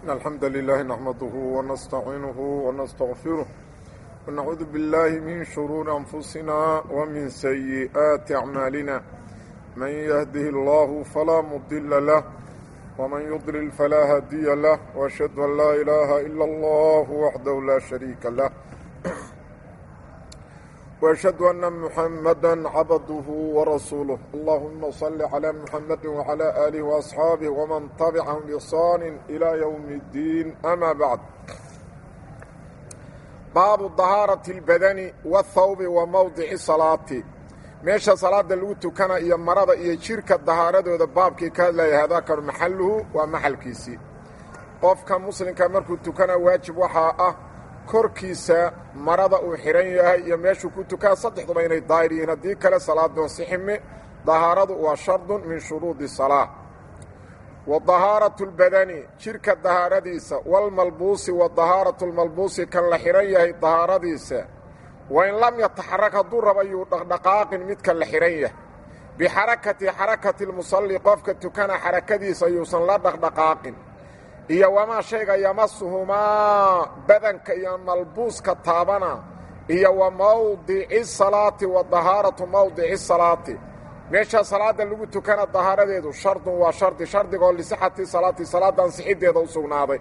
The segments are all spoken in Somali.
الحمد لله نحمده ونستعينه ونستغفره ونعوذ بالله من شرور أنفسنا ومن سيئات أعمالنا من يهده الله فلا مضل له ومن يضلل فلا هادي له وأشهد أن لا إله إلا الله وحده لا شريك له وأشهد أن محمدا عبده ورسوله اللهم صل على محمد وعلى آله وأصحابه ومن تبعهم بإحسان إلى يوم الدين أما بعد باب طهارة البدن والثوب وموضع الصلاة meesha salaada lagu tukana iyo marada iyo jirka dahaaradooda baabkii ka hadlaya hadaakanu maxaluhu waa maxalkiisii qofka muslimka markuu tukana waajib waxaa ah korkiisa marada uu xihan yahay iyo meeshuu ku tukaa saddexduba inay daahir yihiin haddii kale salaadoo sixime dahaaradu waa shardun min shuruudi salaa wa dahaaratu lbadani jirka dahaaradiisa walmalbuusi wa dahaaratu lmalbuusi kan la xihan yahay dahaaradiisa wain lam yataxarak hadduu raba yuu dhaqdhaqaaqin midka la xihan yahay bixarakati xarakati lmusalli qofka tukana xarakadiisa yuusan la dhaqdhaqaaqin iyo wamaa shayga yamasuhumaa badanka iyo malbuuska taabana iyo wa mawdici salaati wa dahaaratu mawdici salaati meesha salaada lagu tukana dahaaradeedu shardun waa shardi shardigoo lisixati salaati salaada ansixiddeeda u sugnaaday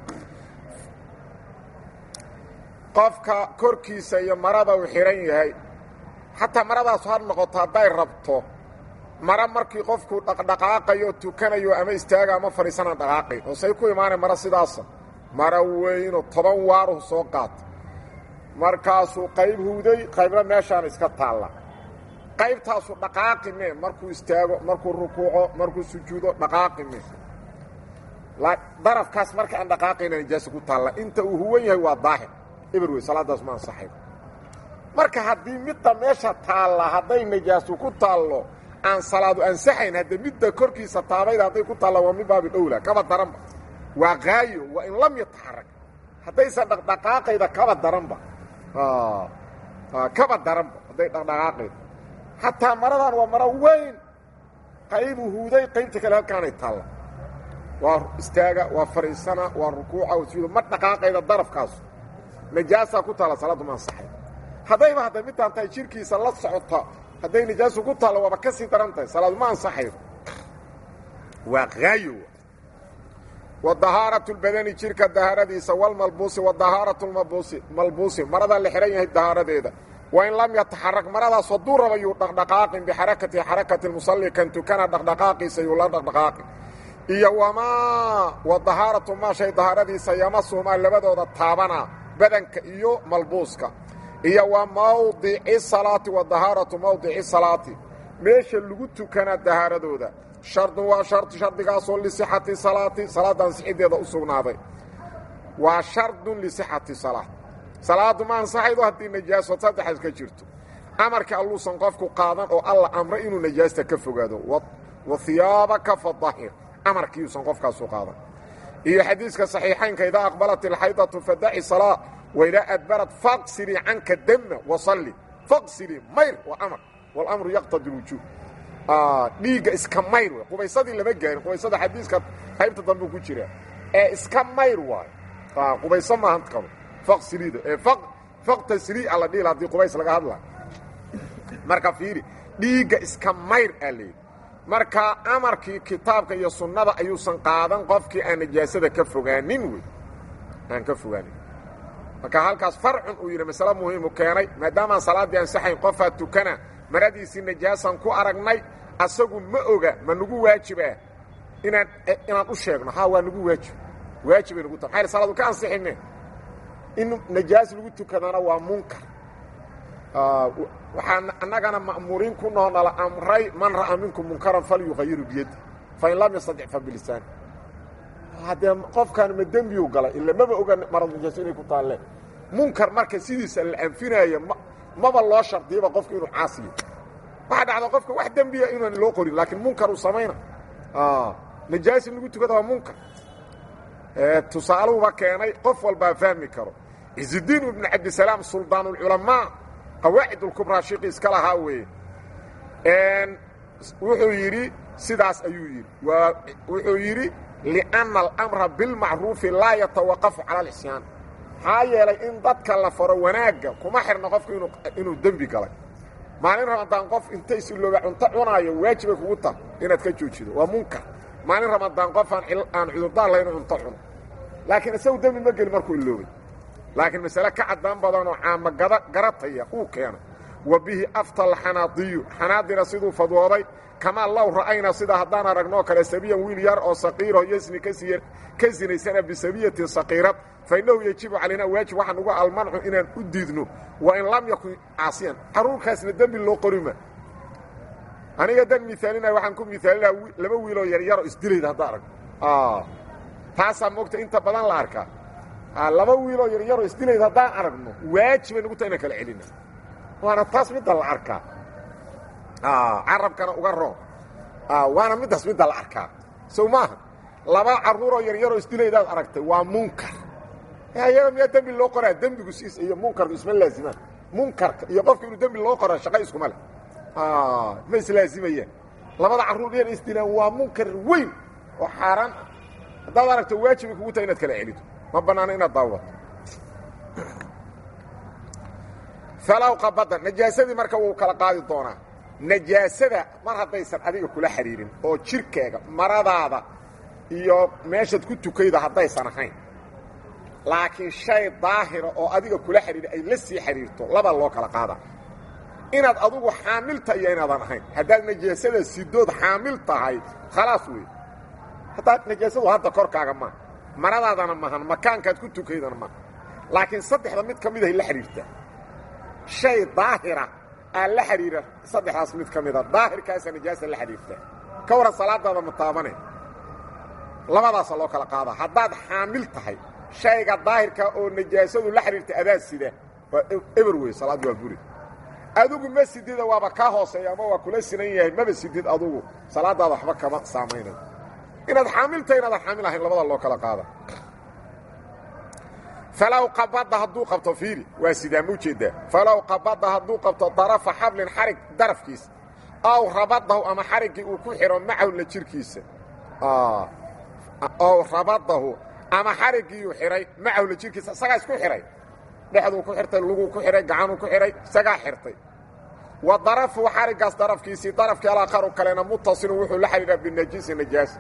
qofka korkiisa iyo marada uu xidhan yahay xataa maradaasu har noqoto hadday rabto mara markii qofku dhaqdhaqaaqayo tukanayo ama istaaga ama fadhiisana dhaqaaqay hoosay ku imaanay mara sidaasa mara weyno toban waaruhu soo qaata markaasuu qayb huuday qaybna meeshaan iska taalla qaybtaasu dhaqaaqi mee markuu istaago markuu rukuuco markuu sujuudo dhaqaaqi mee darafkaas marka aan dhaqaaqayna nijaasa ku taalla inta uu huwan yahay waa daahir eber wey salaadaas ma ansaxayo marka haddii midda meesha taalla hadday najaasu ku taallo aan salaadu ansaxayn haddee midda korkiisa taabayda hadday ku taalla waa min baabi dhowla kaba daranba waa qaayo waa in lam yataxarak haddaysan dhaqdhaqaaqayda kaba daranba kaba daranba hadday dhaqdhaqaaqayda xataa maradan waa maro weyn qaybuu huuday qaybta kale halkaanay taalla waa istaaga waa fadhiisana waa rukuuca wasuuda ma dhaqaaqayda darafkaasu najaasaa ku taalla salaaddu ma ansaxay haddayba hadda midtaan tahay jirkiisa la socota hadday najaasu ku taallo waaba ka sii daran tahay salaadu ma ansaxayo waa haayo wa dahaaratu lbadani jirka dahaaradiisa walmalbuusi wa dahaaratu lmalbuusi malbuusi marada la xihan yahay dahaaradeeda wain lam yataxarak maradaas hadduu raba yuu dhaqdhaqaaqin bixarakati xarakati musalli kan tukana dhaqdhaqaaqiisa yuu la dhaqdhaqaaqin iyo wamaa wa dahaaratu maa shay dahaaradiisa yamasuhumaa labadooda taabana badanka iyo malbuuska iyo wa mawdici salaati wa dahaaratu mawdici salaati meesha lagu tukana dahaaradooda shardun waa shardi shardigaasoo lisixati salaati salaadda ansixiddeeda u sugnaaday waa shardun lisixati salaat salaaddu ma ansaxaydo haddii najaaso saddexaas ka jirto amarka alluusan qofku qaadan oo alla amray inuu najaasta ka fogaado wa hiyaabaka fadahir amarkiiuusan qofkaasu qaadan iyo xadiiska saxiixaynka idaa aqbalat ilxaydatu fadaci salaa waidaa adbarat faqsilii canka dama wasalli faqsilii mayr waa amar walamru yaqtadi lwujuub dhiigga iska mayr w qubaysadii lama gaarin qubaysada xadiiska qaybta dambe ku jira ee iska mayr waayo qubayso maahan kalo faqsiliida ee faqtasili a la dhihila haddii qubays laga hadla marka fiiri dhiigga iska mayr aa leeyidhi marka amarkii kitaabka iyo sunnada ayuusan qaadan qofkii aan najaasada ka fogaanin wey aan ka fogaanin marka halkaas farcun uu yidhi masale muhiimu keenay maadaamaan salaaddii ansaxayn qofaa tukana maradiisii najaasan ku aragnay asagu ma oga ma nagu waajibah inaan inaan u sheegno ha waa nagu waajib waajibay nagu ta maaa salaadu ka ansixine in najaas lagu tukadana waa munkar waxaan annagana ma'muuriin ku noo nala amray man ra'a minkum munkaran falyuqayiru biyadi fain lam yastadic fa bilisaani haddee qofkaan ma dembiyu galay ila maba oga marad najaaso inay ku taalleen munkar marka sidiisa la anfinaayo m maba loo shardiyaba qofka inuu caasiyo waxaa dhacda qofka wax dembiya inaan loo qorin laakiin munkar uu samayna najaas in lagu tukada waa munkar tusaaluhuba keenay qof walbaa fahmi karo cizudiin ibnu cabdisalaam suldaanulculamaa qawaacid ulkubraa shiqi iska lahaa weeye wuxuu yidhi sidaas ayuu yidhi waa wuxuu yidhi lianna alamra bilmacruufi laa yatawaqafu cala alcisyaan maxaa yeelay in dadka la faro wanaagga kuma xirna qofku inuu dembi galay maalin ramadaan qof intay silooba cunto cunaayo waajibay kugu ta inaad ka joojido waa munkar maalin ramadaan qof aan cudurdaar lahayn cunto cuno laakiin isagu dembi ma gelin markuu iloobay laakiin masale ka caddaan badanoo caama garataya uu keenay wa bihi aftal xanaadiyu xanaadina siduu fadwooday kamaa low ra'ayna sida haddaan aragnoo kale sabiyan wiil yar oo saqiiroo yasni ka sinaysana bisabiyatin saqiirad fa innahu yejibu calaynaa waajib waxaan uga almancu inaan u diidno wa in lam yakun caasiyan carruurkaasna dembi loo qorima aniga dan miaalina waxaan ku miaalina laba wiiloo yaryaroo isdilayda hadda arag taasaa moogta inta badan la arkaa laba wiiloo yaryaroo isdilayda haddaan aragno waajibay nagu taha inaan kala celina waana taas midda la arkaa carabkana uga roon waana middaas midda la arkaa sow maaha laba carruuroo yaryaroo isdilaydaad aragtay waa munkar ayaga miyaa dembi loo qoraa dembigu siis iyo munkarku isma laazimaan munkarka iyo qofka inuu dembi loo qoraa shaqa iskuma leh ma islaazimayaan labada carruur yar isdilaan waa munkar weyn oo xaaraan ah haddaad aragto waajibay kugu tahay inaad kala celito ma bannaano inaad daawato falow qabada najaasadii marka wuu kala qaadi doonaa najaasada mar haddaysan adiga kula xidhiirin oo jirkaaga maradaada iyo meeshaad ku tukayda haddaysan ahayn laakiin shay daahira oo adiga kula xidhiira ay la sii xidhiirto laba loo kala qaadaa inaad adugu xaamilta iyo inaadan ahayn haddaad najaasada sidood xaamil tahay khalaas wey haddaad najaasadu hadda korkaaga maaha maradaadana maahan makaankaad ku tukaydana maaha laakiin saddexda mid ka midahay la xidhiirtaa shay daahira aa la xidhiira saddexdaas mid ka mida daahirkaasa najaasa la xidhiirtaa ka waran salaadaada ma taabane labadaasa loo kala qaadaa haddaad xaamil tahay shayga daahirka oo najaasadu la xidhiirta adaa sida waa eber wey salaad waa buri adugu ma sidida waaba kaa hooseeya ama waa kula sinan yahay maba sidid adugu salaadaada waxba kama saamaynayo inaad xaamil tahay inaadan xaamil ahayn labada loo kala qaada falow qabada hadduu qabto fiiri waa sidaa ma ujeeddaa falow qabada hadduu qabto darafa xablin xarig darafkiisa ow rabadahu ama xariggii uu ku xidho macahu la jirkiisa ow rabadahu ama xariggiiuu xidhay macahu la jirkiisa isagaa isku xidhay dhexduu ku xirtay luguu ku xidhay gacanuu ku xidhay isagaa xirtay wa darafu xariggaas darafkiisii darafkii alaakharu kalena mutasilun wuxuu la xidhiidhaa binajiisi najaasa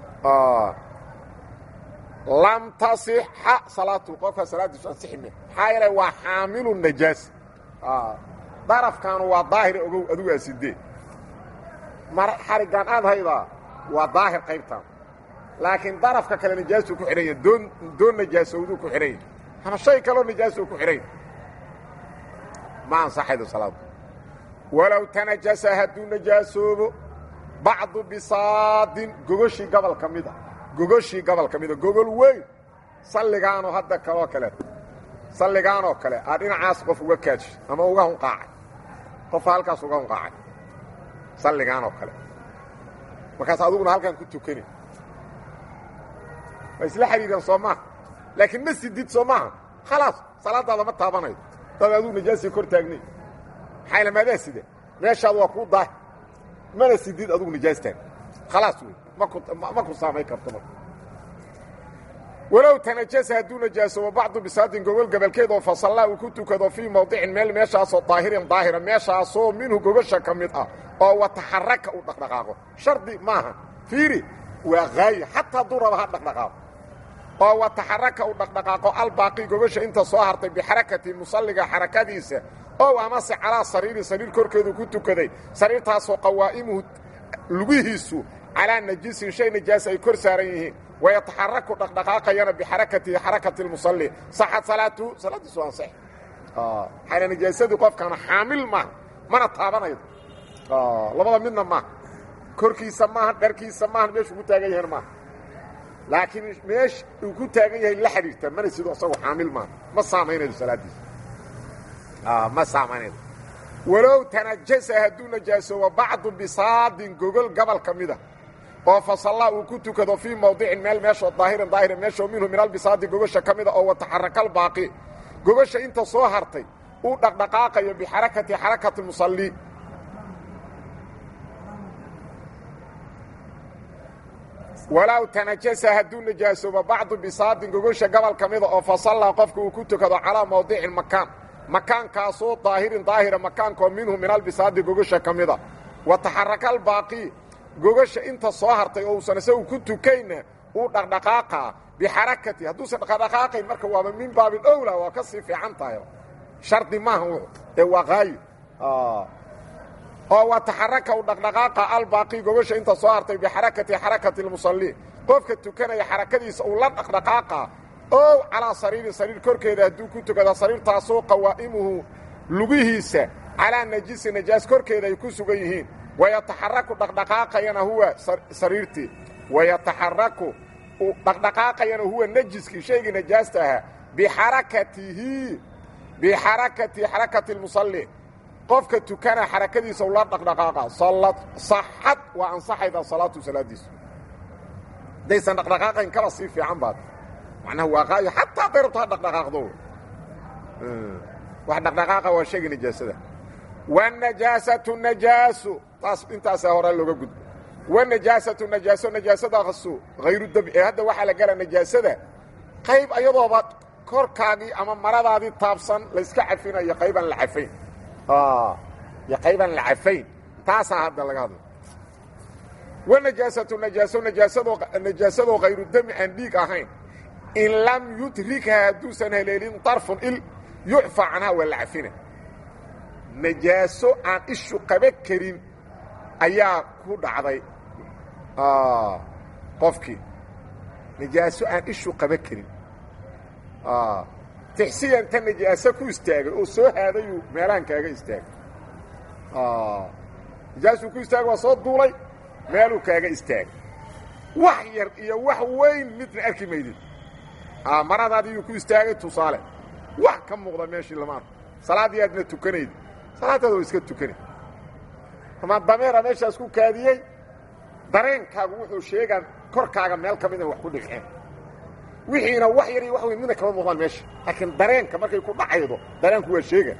lam tasixa salaatu qofka salaadiisu ansixime maxaa yeelay waa xaamilu najaasa darafkaanu waa daahir ogow adigu aa sidee mar xariggaan aad haydaa waa daahir qaybtaan laakiin darafka kale najaasuu ku xidhan yahay doon doon najaasowduu ku xidhan yahay ama shay kaloo najaasuu ku xidhan yahay ma ansaxaydo salaadu walow tanajasa hadduu najaasoobo bacdu bisaadin gogoshii gobol ka mid a gogoshii gobol ka mida gogol weyn salligaanoo hadda kaloo kale salligaanoo kale aa dhinacaas qof uga kaajishay ama uga hunqaacay qofa halkaas uga hunqaacay salligaanoo kale markaas aduguna halkaan ku tukani waa isla xidhiireen soo maaha laakiin ma sidid soo maaha khalaas salaadaada ma taabanayo dad aduu najaasii kor taagnay maxaa lamaadaa sida meeshaadu waa kuu daah mana sidid adugu najaastaan khalaas wey ma ku saamayn karto marka walow tanajasa hadduu najaasobo bacdu bisaadin gogol gobolkeed oo fasallaa uu ku tukado fii mawdicin meel meeshaasoo daahirin daahira meeshaasoo minhu gogosha ka mid ah oo wataxaraka uu dhaqdhaqaaqo shardi maaha fiiri waa haaye xataa hadduu raba ha dhaqdhaqaaqo oo wataxaraka uu dhaqdhaqaaqo albaaqi gogosha inta soo hartay bixarakati musalliga xarakadiisa ow amase calaa sariiri sariir korkeedu ku tukaday sariirtaasoo qawaa'imuhu lugihiisu calaa najisin shay najaasa ay kor saaran yihiin wayataxaraku dhaqdhaqaaqayana bixarakatihi xarakati lmusalli saxad salaatuhu salaadiisu ansax xayna najaasadii qofkaana xaamil maaha mana taabanaydo labada midna maaha korkiisa maaha dharkiisa maaha meeshuu ku taagan yahan maaha laakiin meesha uu ku taagan yahay la xidhiirta mana sido isagu xaamil maaha ma saamaynaydo salaadiisa ma saamaynaydo walow tanajasa hadduu najaasoobo bacdu bisaadin gogol gobol ka mida oo fasallaa uu ku tukado fii mawdicin meel meeshoo daahirin daahira meeshoo minhu min albisaadi gogosha ka mida oo wataxarakalbaaqi gogosha inta soo hartay uu dhaqdhaqaaqayo bixarakati xarakati musalli walow tanajasa hadduu najaasoobo bacdu bisaadin gogosha gobol ka mida oo fasallaa qofka uu ku tukado calaa mawdicin makaan makaankaasoo daahirin daahira makaankoo minhu min albisaadi gogosha ka mida wa taxaraka albaaqii gogosha inta soo hartay oo uusan isagu ku tukayna uu dhaqdhaqaaqaa bixarakati hadduusan dhaqdhaqaaqayn marka waaba min baabin owla waa ka sii fiican tahay shardi maaha wuxu ee waa qaayo oo wa taxaraka u dhaqdhaqaaqa albaaqii gogosha inta soo hartay bixarakati xarakati lmusalliin qofka tukanaya xarakadiisa uu la dhaqdhaqaaqa ow calaa sariirin sariir korkeeda hadduu ku tukada sariirtaasoo qawaa'imuhu lugihiisa calaa najisi najaas korkeeda ay ku sugan yihiin wayataxaraku dhaqdhaqaaqayana huwa sariirtii wayataxaraku dhaqdhaqaaqayana huwa najiskii shaygii najaasta ahaa bixarakatihi bixarakati xarakati lmusalli qofka tukana xarakadiisa ula dhaqdhaqaaqa saxad waa ansaxayda salaatu salaadiisu haddaysan dhaqdhaqaaqayn kaba sii fiican baad macnaha waa qaayo xataa dayrabto ha dhaqdhaqaaqdo wax dhaqdhaqaaqa waa sheegi najaasada wanajaasatu najaasu taas intaasaa horaa looga gudbo wanajaasatu najaaso najaasadaasu hayru dabci ee hadda waxaa la gala najaasada qayb ayadooba korkaagii ama maradaadii taabsan layska cafinayo qaybaan la cafayn iyo qaybaan la cafayn taasaa hadda laga hadla wanajaasatu najaaso najaasadoo najaasadoo hayru dami aan dhiig ahayn in lam yudrikha hadduusan haleelin darfun il yucfa canhaa waa la cafina najaaso aan ishu qaba karin ayaa ku dhacday qofkii najaaso aan ishu qaba karin tixsiyan ta najaaso ku istaagay oo soo haadayuu meelahan kaaga istaagay najaasuu ku istaagay waa soo duulay meeluu kaaga istaagay wax yar iyo wax weyn midna arki maydid maradaadiiyuu ku istaagay tusaale wax ka muuqda meeshii lama arko salaaddii aadna tukanaydi salaadaada waa iska tukanay ama dameera meeshaas ku kaadiyey dareenkaagu wuxuu sheegaan korkaaga meel ka mid in wax ku dhigceen wixiina wax yar iyo wax weyn midna kama muuqdaan meesha laakiin dareenka markay ku dhacaydo dareenku waa sheega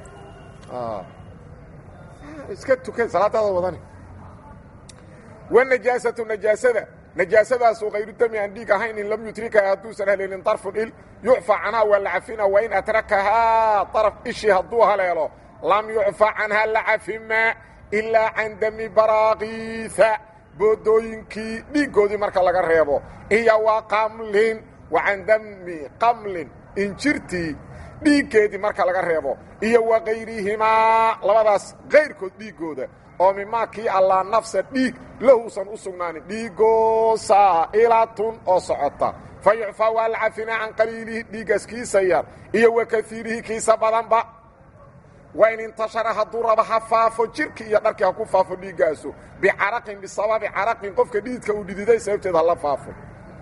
iska tukan salaadaada wadani wanajaasatu najaasada najaasadaasoo hayru dami aan dhiig ahayn in lam yutrika hadduusan haleelin darfun il yucfa canhaa waa la cafina wa in atrakahaa daraf ishii hadduu haleelo lam yucfa canhaa la cafima ilaa can dami baraakiisa boodooyinkii dhiiggoodii marka laga reebo iyo wa qamlin wa can dami qamlin injirtii dhiiggeedii marka laga reebo iyo wa kayrihimaa labadaas kayrkood dhiiggooda oo mimaa kii allaa nafsa dhiig lahuusan u sugnaanin dhiigoo saa'ilatun oo socota fa yucfaa waa la cafinaa can qaliilihi dhiiggaas kiisa yar iyo wa kaiirihi kiisa badanba wain intashara hadduu rabo ha faafo jirki iyo dharkii ha ku faafo dhiiggaasu bicaraqin bisababi caraqin qofka dhiidka uu dhididay sababteed hala faafo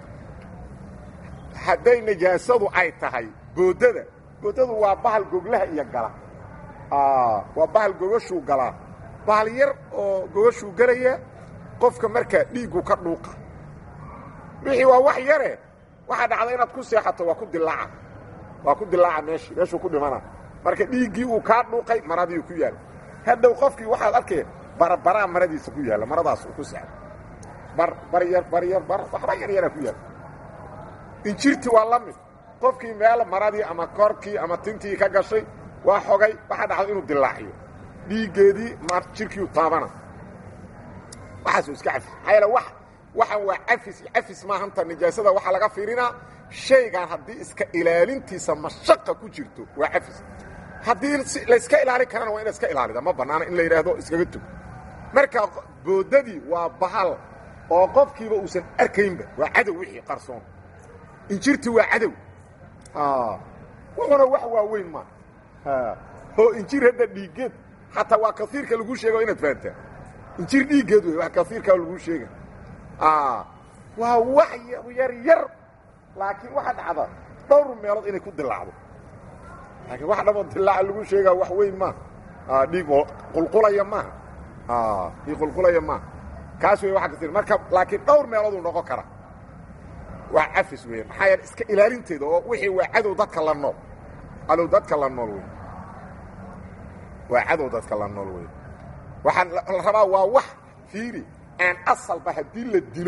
hadday najaasadu ay tahay boodada boodadu waa bahal goglaha iyo gala waa bahal gogashuu galaa bahal yar oo gogashuu gelaya qofka markaa dhiiggu ka dhuuqa wixii waa wax yare waxaa dhacda inaad ku seexato waa ku dilaaca waa ku dilaaca meeshi meeshuu ku dhimana marka dhiiggii uu kaa dhuuqay maradiiu ku yaalla hadhow qofkii waxaad arkay barbaraa maradiisa ku yaalla maradaas uu ku seexdo bar bar yar bar yar bar waxba yar yaraa ku yaalla injirti waa la mid qofkii meel maradii ama korkii ama tintii ka gashay waa xogay waxaa dhacda inuu dilaaciyo dhiiggeedii jirkiiu taabana waxaasuu iska cafis maxaa yeele wax waxaan waa cafis cafis maahanta nijaasada waxaa laga fiirinaa shaygan haddii iska ilaalintiisa mashaqa ku jirto waa cafis haddii layska ilaalin karana waa ina iska ilaalida ma bannaana in la yidhaahdo iskaga tug marka boodadii waa bahal oo qofkiiba uusan arkaynba waa cadow wixii qarsoon injirti waa cadow wuxuna wax waaweyn ma oo injir hadda dhiiggeed xataa waa kaiirka lagu sheega inaad fahantaa injir dhiiggeed wey wax kaiirkaa lagu sheega waa wax yar yar laakiin waxaa dhacda dhowr meelood inay ku dilaacdo laakiin wax dhamoo dilaaca lagu sheegaa wax weyn maaha dhiig qulqulaya maaha dhiig qulqulaya maaha kaas wey waa kaiir marka laakiin dhowr meelooduu noqon kara waa cafis weya maxaa yeele iska ilaalinteeda oo wixii waa cadow dadka la nool cadow dadka la nool wey waa cadow dadka la nool wey waxaa la rabaa waa wax fiiri aan asalba haddii la dilo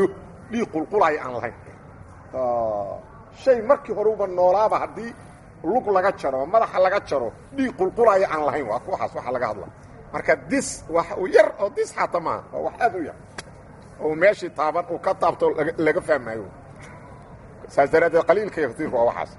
dhiig qulqulaya aan lahayn shay markii horeuba noolaaba haddii lug laga jaro madaxa laga jaro dhiig qulqulaya aan lahayn waa kuwaas waxa laga hadla marka dis wax u yar oo dis xaata maaha waa wax aad u yar oo meeshii taaban uu ka taabto laga fahmaayo saas daraaddeed qaliilka iyo katiirku waa waxaas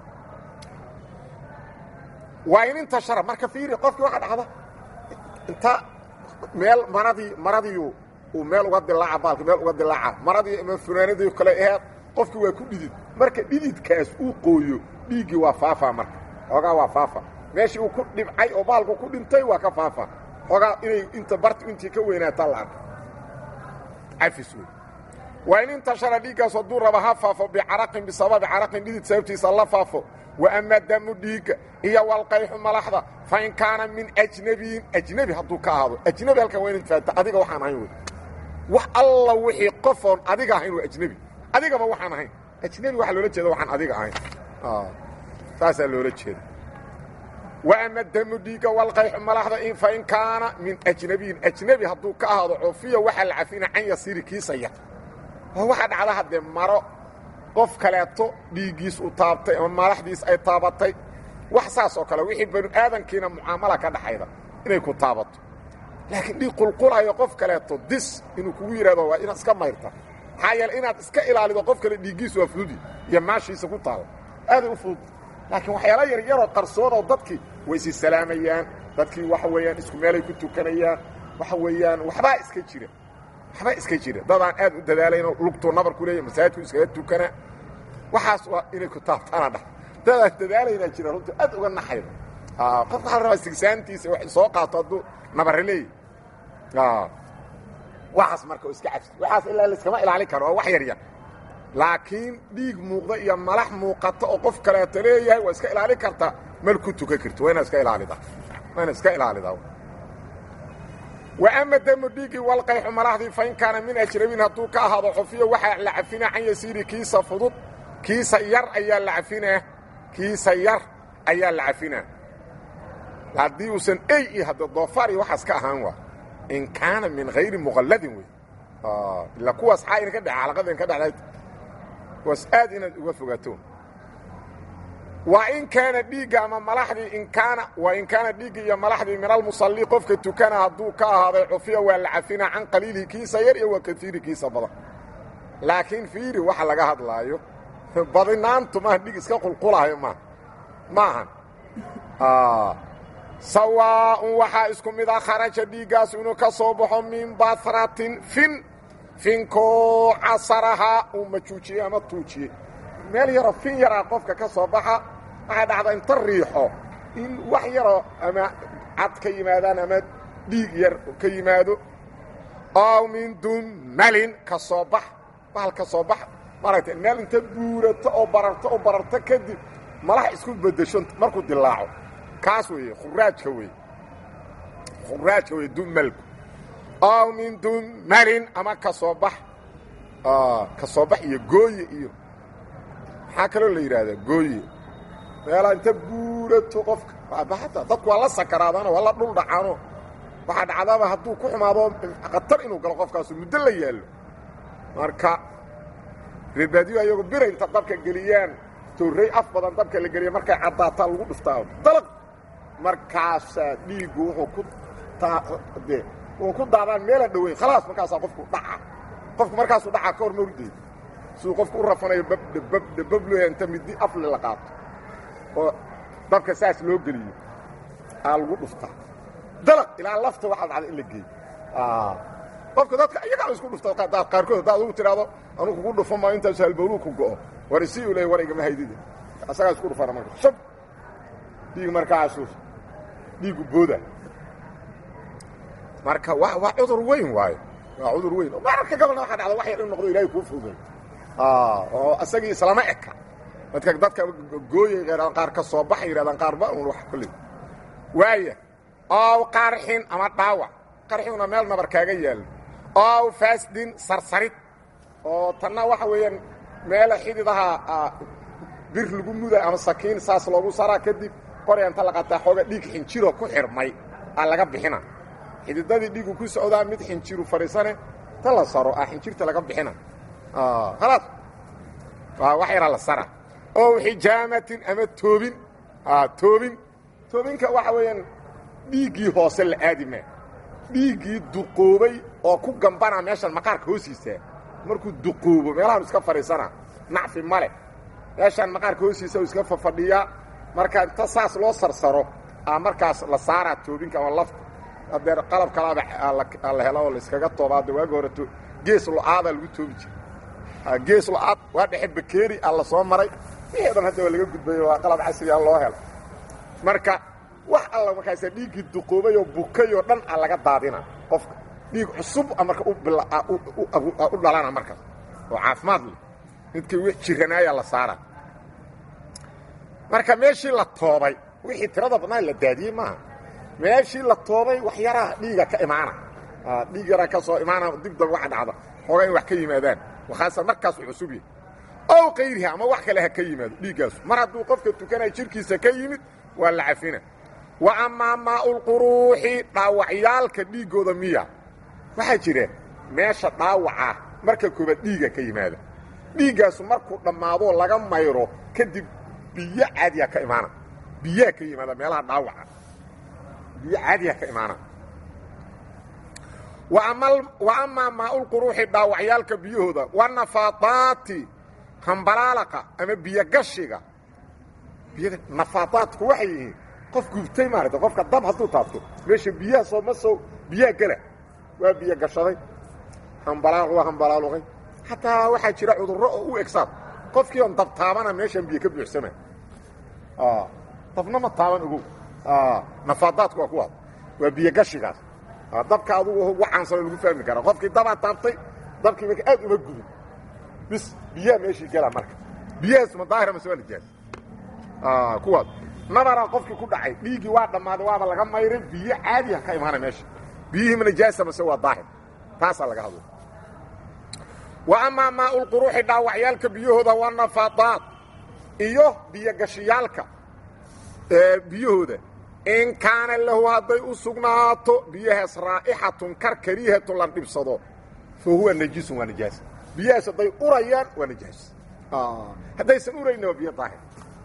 waa in inta shara marka fiiri qofkii waxa dhacda inta meel maradii maradiiu uu meel uga dilaaca baalki meel uga dilaaca maradii ama funaanadii kale aheed qofkii waa ku dhidid marka dhididkaas uu qooyo dhiiggii waa faafaa marka xoogaa waa faafa meeshii uu ku dhibcay oo baalku ku dhintay waa ka faafa xoogaa inay inta bartu intii ka weynaataa la arka cafis wey waa in intashara dhiiggaas hadduu raba ha faafo bicaraqin bisababi caraqin dhidid sababtiisa la faafo wa ama damu dhiigga iyo walqayxu malaxda fa in kaana min ajnabiyin ajnebi hadduu ka ahaado ajnebi halkan waa inaad faata adiga waxaan ahayn wey wax alla wixii qofoon adiga ahayn waa ajnebi adigaba waxaan ahayn ajnebi waxaa loola jeeda waxaan adiga ahayn saasaa loola jeeda wa ama damu dhiigga walqayxu malaxda fa in kaana min ajnabiyin ajnebi hadduu ka ahaado cufiya waxaa la cafina can yasiiri kiisa yar waxaa dhacda haddee maro qof kaleeto dhiiggiis u taabtay ama malaxdiis ay taabatay wax saas oo kale wixii banu aadankiina mucaamala ka dhaxayda inay ku taabato laakiin dhiig qulqulayo qof kaleeto dis inuu kugu yidhahdo waa inaad iska mayrta maxaa yeele inaad iska ilaalido qof kale dhiiggiisu waa fududi iyo maashiisa ku taala aaday u fudud laakiin waxyaala yar yaroo qarsoon oo dadkii way isi salaamayaan dadkii waxa weeyaan isku meelay ku tukanayaan waxa weeyaan waxbaa iska jira waxbaa iska jira dadaan aad u dadaalaynoo lugtuu nabar ku leeya masaajidku iskaga tukana waxaas waa inay ku taabtaana dhah dadaan dadaalaynaa jira runtii aad uga naxayda qofka waxaa la rabaa sigsaantiisa wax soo qaato hadduu nabare leeyahy waxaas marka oo iska cabsi waxaas ilaa laiskama ilaalin karo waa wax yar yar laakiin dhiig muuqda iyo malax muuqata oo qof kaleeto leeyahay waa iska ilaalin kartaa mal ku tukan karto waa inaad iska ilaalidaa waa inaad iska ilaalidaa wa ama damu dhiiggii walqayxu malaxdii fa in kaana min ajrabin hadduu ka ahaado xufiyo waxaa la cafinaa can yasiiri kiisa fudud kiisa yar ayaa la cafinaa kiisa yar ayaa la cafinaa haddii uusan ey iyo hadda doofaar iyo waxaas ka ahaan waa in kaana min hayri muqalladin wey ila kuwaas xaa ina ka dha calaqada ka dhexdayd kuwaas aad inaad uga fogaato wa in kaana dhiigga ama malaxdii in kaana wa in kaana dhiigga iyo malaxdii min almusalli qofka tukana hadduu ka ahaaday cufiya waa la cafinaa can qaliilihi kiisa yar iyo wa kaiiri kiisa badan laakiin fiiri waxa laga hadlaayo badinaantu maaha dhiig iska qulqulaayo maaha maahan sawaaءun waxaa isku mid ah kharaja dhiiggaas inuu ka soo baxo min basratin fin finkoo casarahaa uu majuujiyey ama tuujiyey meel yaroo fin yaraa qofka ka soo baxa waxaa dhacda inta riixo in wax yaroo ama cad ka yimaadaan ama dhiig yar ka yimaado ow min dumalin ka soo bax bahal ka soo bax maaragtay meel inta buurato oo bararto oo bararto kadib malax isku beddesho markuu dilaaco kaas weeye khuraajka weeye khuraajka weye dumalku ow min dumalin ama ka soo bax ka soo bax iyo gooye iyo maxaa kaloo la yidhaahdaa gooye meelaa inta buurato qofka ata dadku waa la sakaraadaano waa la dhul dhacaano waxaa dhacdaaba hadduu ku xumaado khatar inuu galo qofkaasu muddo la yaallo marka reerbaadiyo ayagu bira inta dabka geliyaan torrey af badan dabka la geliya markay caddaataa lagu dhuftaa dalaq markaasaa dhiiggu wuxuu ku de wuxuu ku daadaan meela dhoweyn khalaas markaasaa qofku dhaca qofku markaasuu dhacaa ka hor mawrideeda siduu qofku u rafanayo babdhabab dhababloya inta midi afle la qaato oo dabka saas loo geliyo aa lagu dhuftaa dalaq ilaa lafta waxaa dhacda in la geeyo qofka dadka iyagaa isku dhufta qaarkood haddaad ugu tidhaahdo anuu kugu dhufo maa intaasu halbowluu ku go'o war isi u leey war igama haydide asagaa isku dhufana marka shab dhiig markaasu dhiigu booda marka wa waa cudur weyn waayo waa cudur weyn mararka gabalna waxaa dhacda wax yar in noqdo ilahay kuu fududay oo isagii islama eka dadka dadka gooyay yidhahdaan qaar ka soo baxa yidhahdaan qaarba un wax kulley waaya ow qarxin ama dhaawac qarxiguna meel nabar kaaga yaallo ow faasdin sarsarid oo tanna waxa weeyaan meela xididaha bir lagu muda ama sakiin saas loogu saraa kadib qorya inta la qataa xooga dhiig xinjiro ku xirmay aa laga bixina xididadii dhiigu ku socdaa mid xinjiru fadhiisane ta la saro ah xinjirta laga bixina khalaas waa wax yaraa la sara ow xijaamatin ama toobin toobin toobinka waxa weeyaan dhiiggii hoose la aadi maa dhiiggii duqoobay oo ku gambana meeshan maqaarka hoostiisa markuu duqoobo meelahan iska fadhiisana nacfi male meeshaan maqaarka hoostiisa u iska fafadhiyaa marka inta saas loo sarsaro a markaas la saaraa toobinka ama lafta hadeer qalab kalaaba la helo oo laiskaga toobaade waagi horeto gees lo-aada lagu toobi jira gees lo-aad waa dhexe bakeeri a la soo maray wixii o dhan hadda waa laga gudbayo waa qalab casriga loo helo marka wax alla markaasa dhiiggii duqoobay oo bukay oo dhan a laga daadina qofka dhiig cusub marka u dhalana markaas oo caafimaad leh midkii w jiranaaya la saara marka meeshii la toobay wixii tirada badnaa la daadiyey maaha meeshii la toobay wax yaraa dhiiga ka imaana dhiig yaraa ka soo imaana dib daba waxa dhacda xoogaa in wax ka yimaadaan wakhaasa markaasu cusub yahay ow kayriha ama wax kale ha ka yimaado dhiiggaasu mar hadduu qofka tukanaya jirkiisa ka yimid waa la cafina wa amaa maa'ulquruuxi dhaawacyaalka dhiiggooda miya waxaa jira meesha dhaawaca marka koobaad dhiiga ka yimaada dhiiggaasu markuu dhammaadoo laga mayro kadib biyo caadiya ka imaana biyaa ka yimaada meelaha dhaawaca biyo caadiya ka imaana wa amaa maaulquruuxi dhaawacyaalka biyahooda wanafaadaati hambalaalaqa ama biyogashiga nafaadaadku waxay yihiin qof gubtay maarata qofka dab hadduu taabto meesha biyaha soo ma soo biyaha gela waa biyo gashaday hambalaal waa hambalaaluqay xataa waxaa jira cudurro oo u egsaad qofkii on dab taabana meeshaan biyo ka buuxsama dabna ma taaban ogow nafaadaadku waa kuwaas waa biyogashigaas dabka adugu ugu caansano lagu fahmi karaa qofkii dabaa taabtay dabkii marka aad uma gubin bis biyaha meeshii gela marka biyahaas ma daahira mase waa nijaas kuwaas nabaraa qofkii ku dhacay dhiiggii waa dhammaaday waaba laga mayray biyo caadiha ka imaana meesha biyihii ma nijaasa mase waa daahir taasaa laga hadla wa amaa maaulquruuxi dhaawacyaalka biyahooda waa nafaadaad iyo biyogashiyaalka biyahooda in kaana lahu hadday u sugnaato biyahaas raa'ixatun kar kariihatun la dhibsado fa huwa najisun waa nijaas biyahaas hadday urayaan waa nijaas haddaysan urayna waa biyo daahir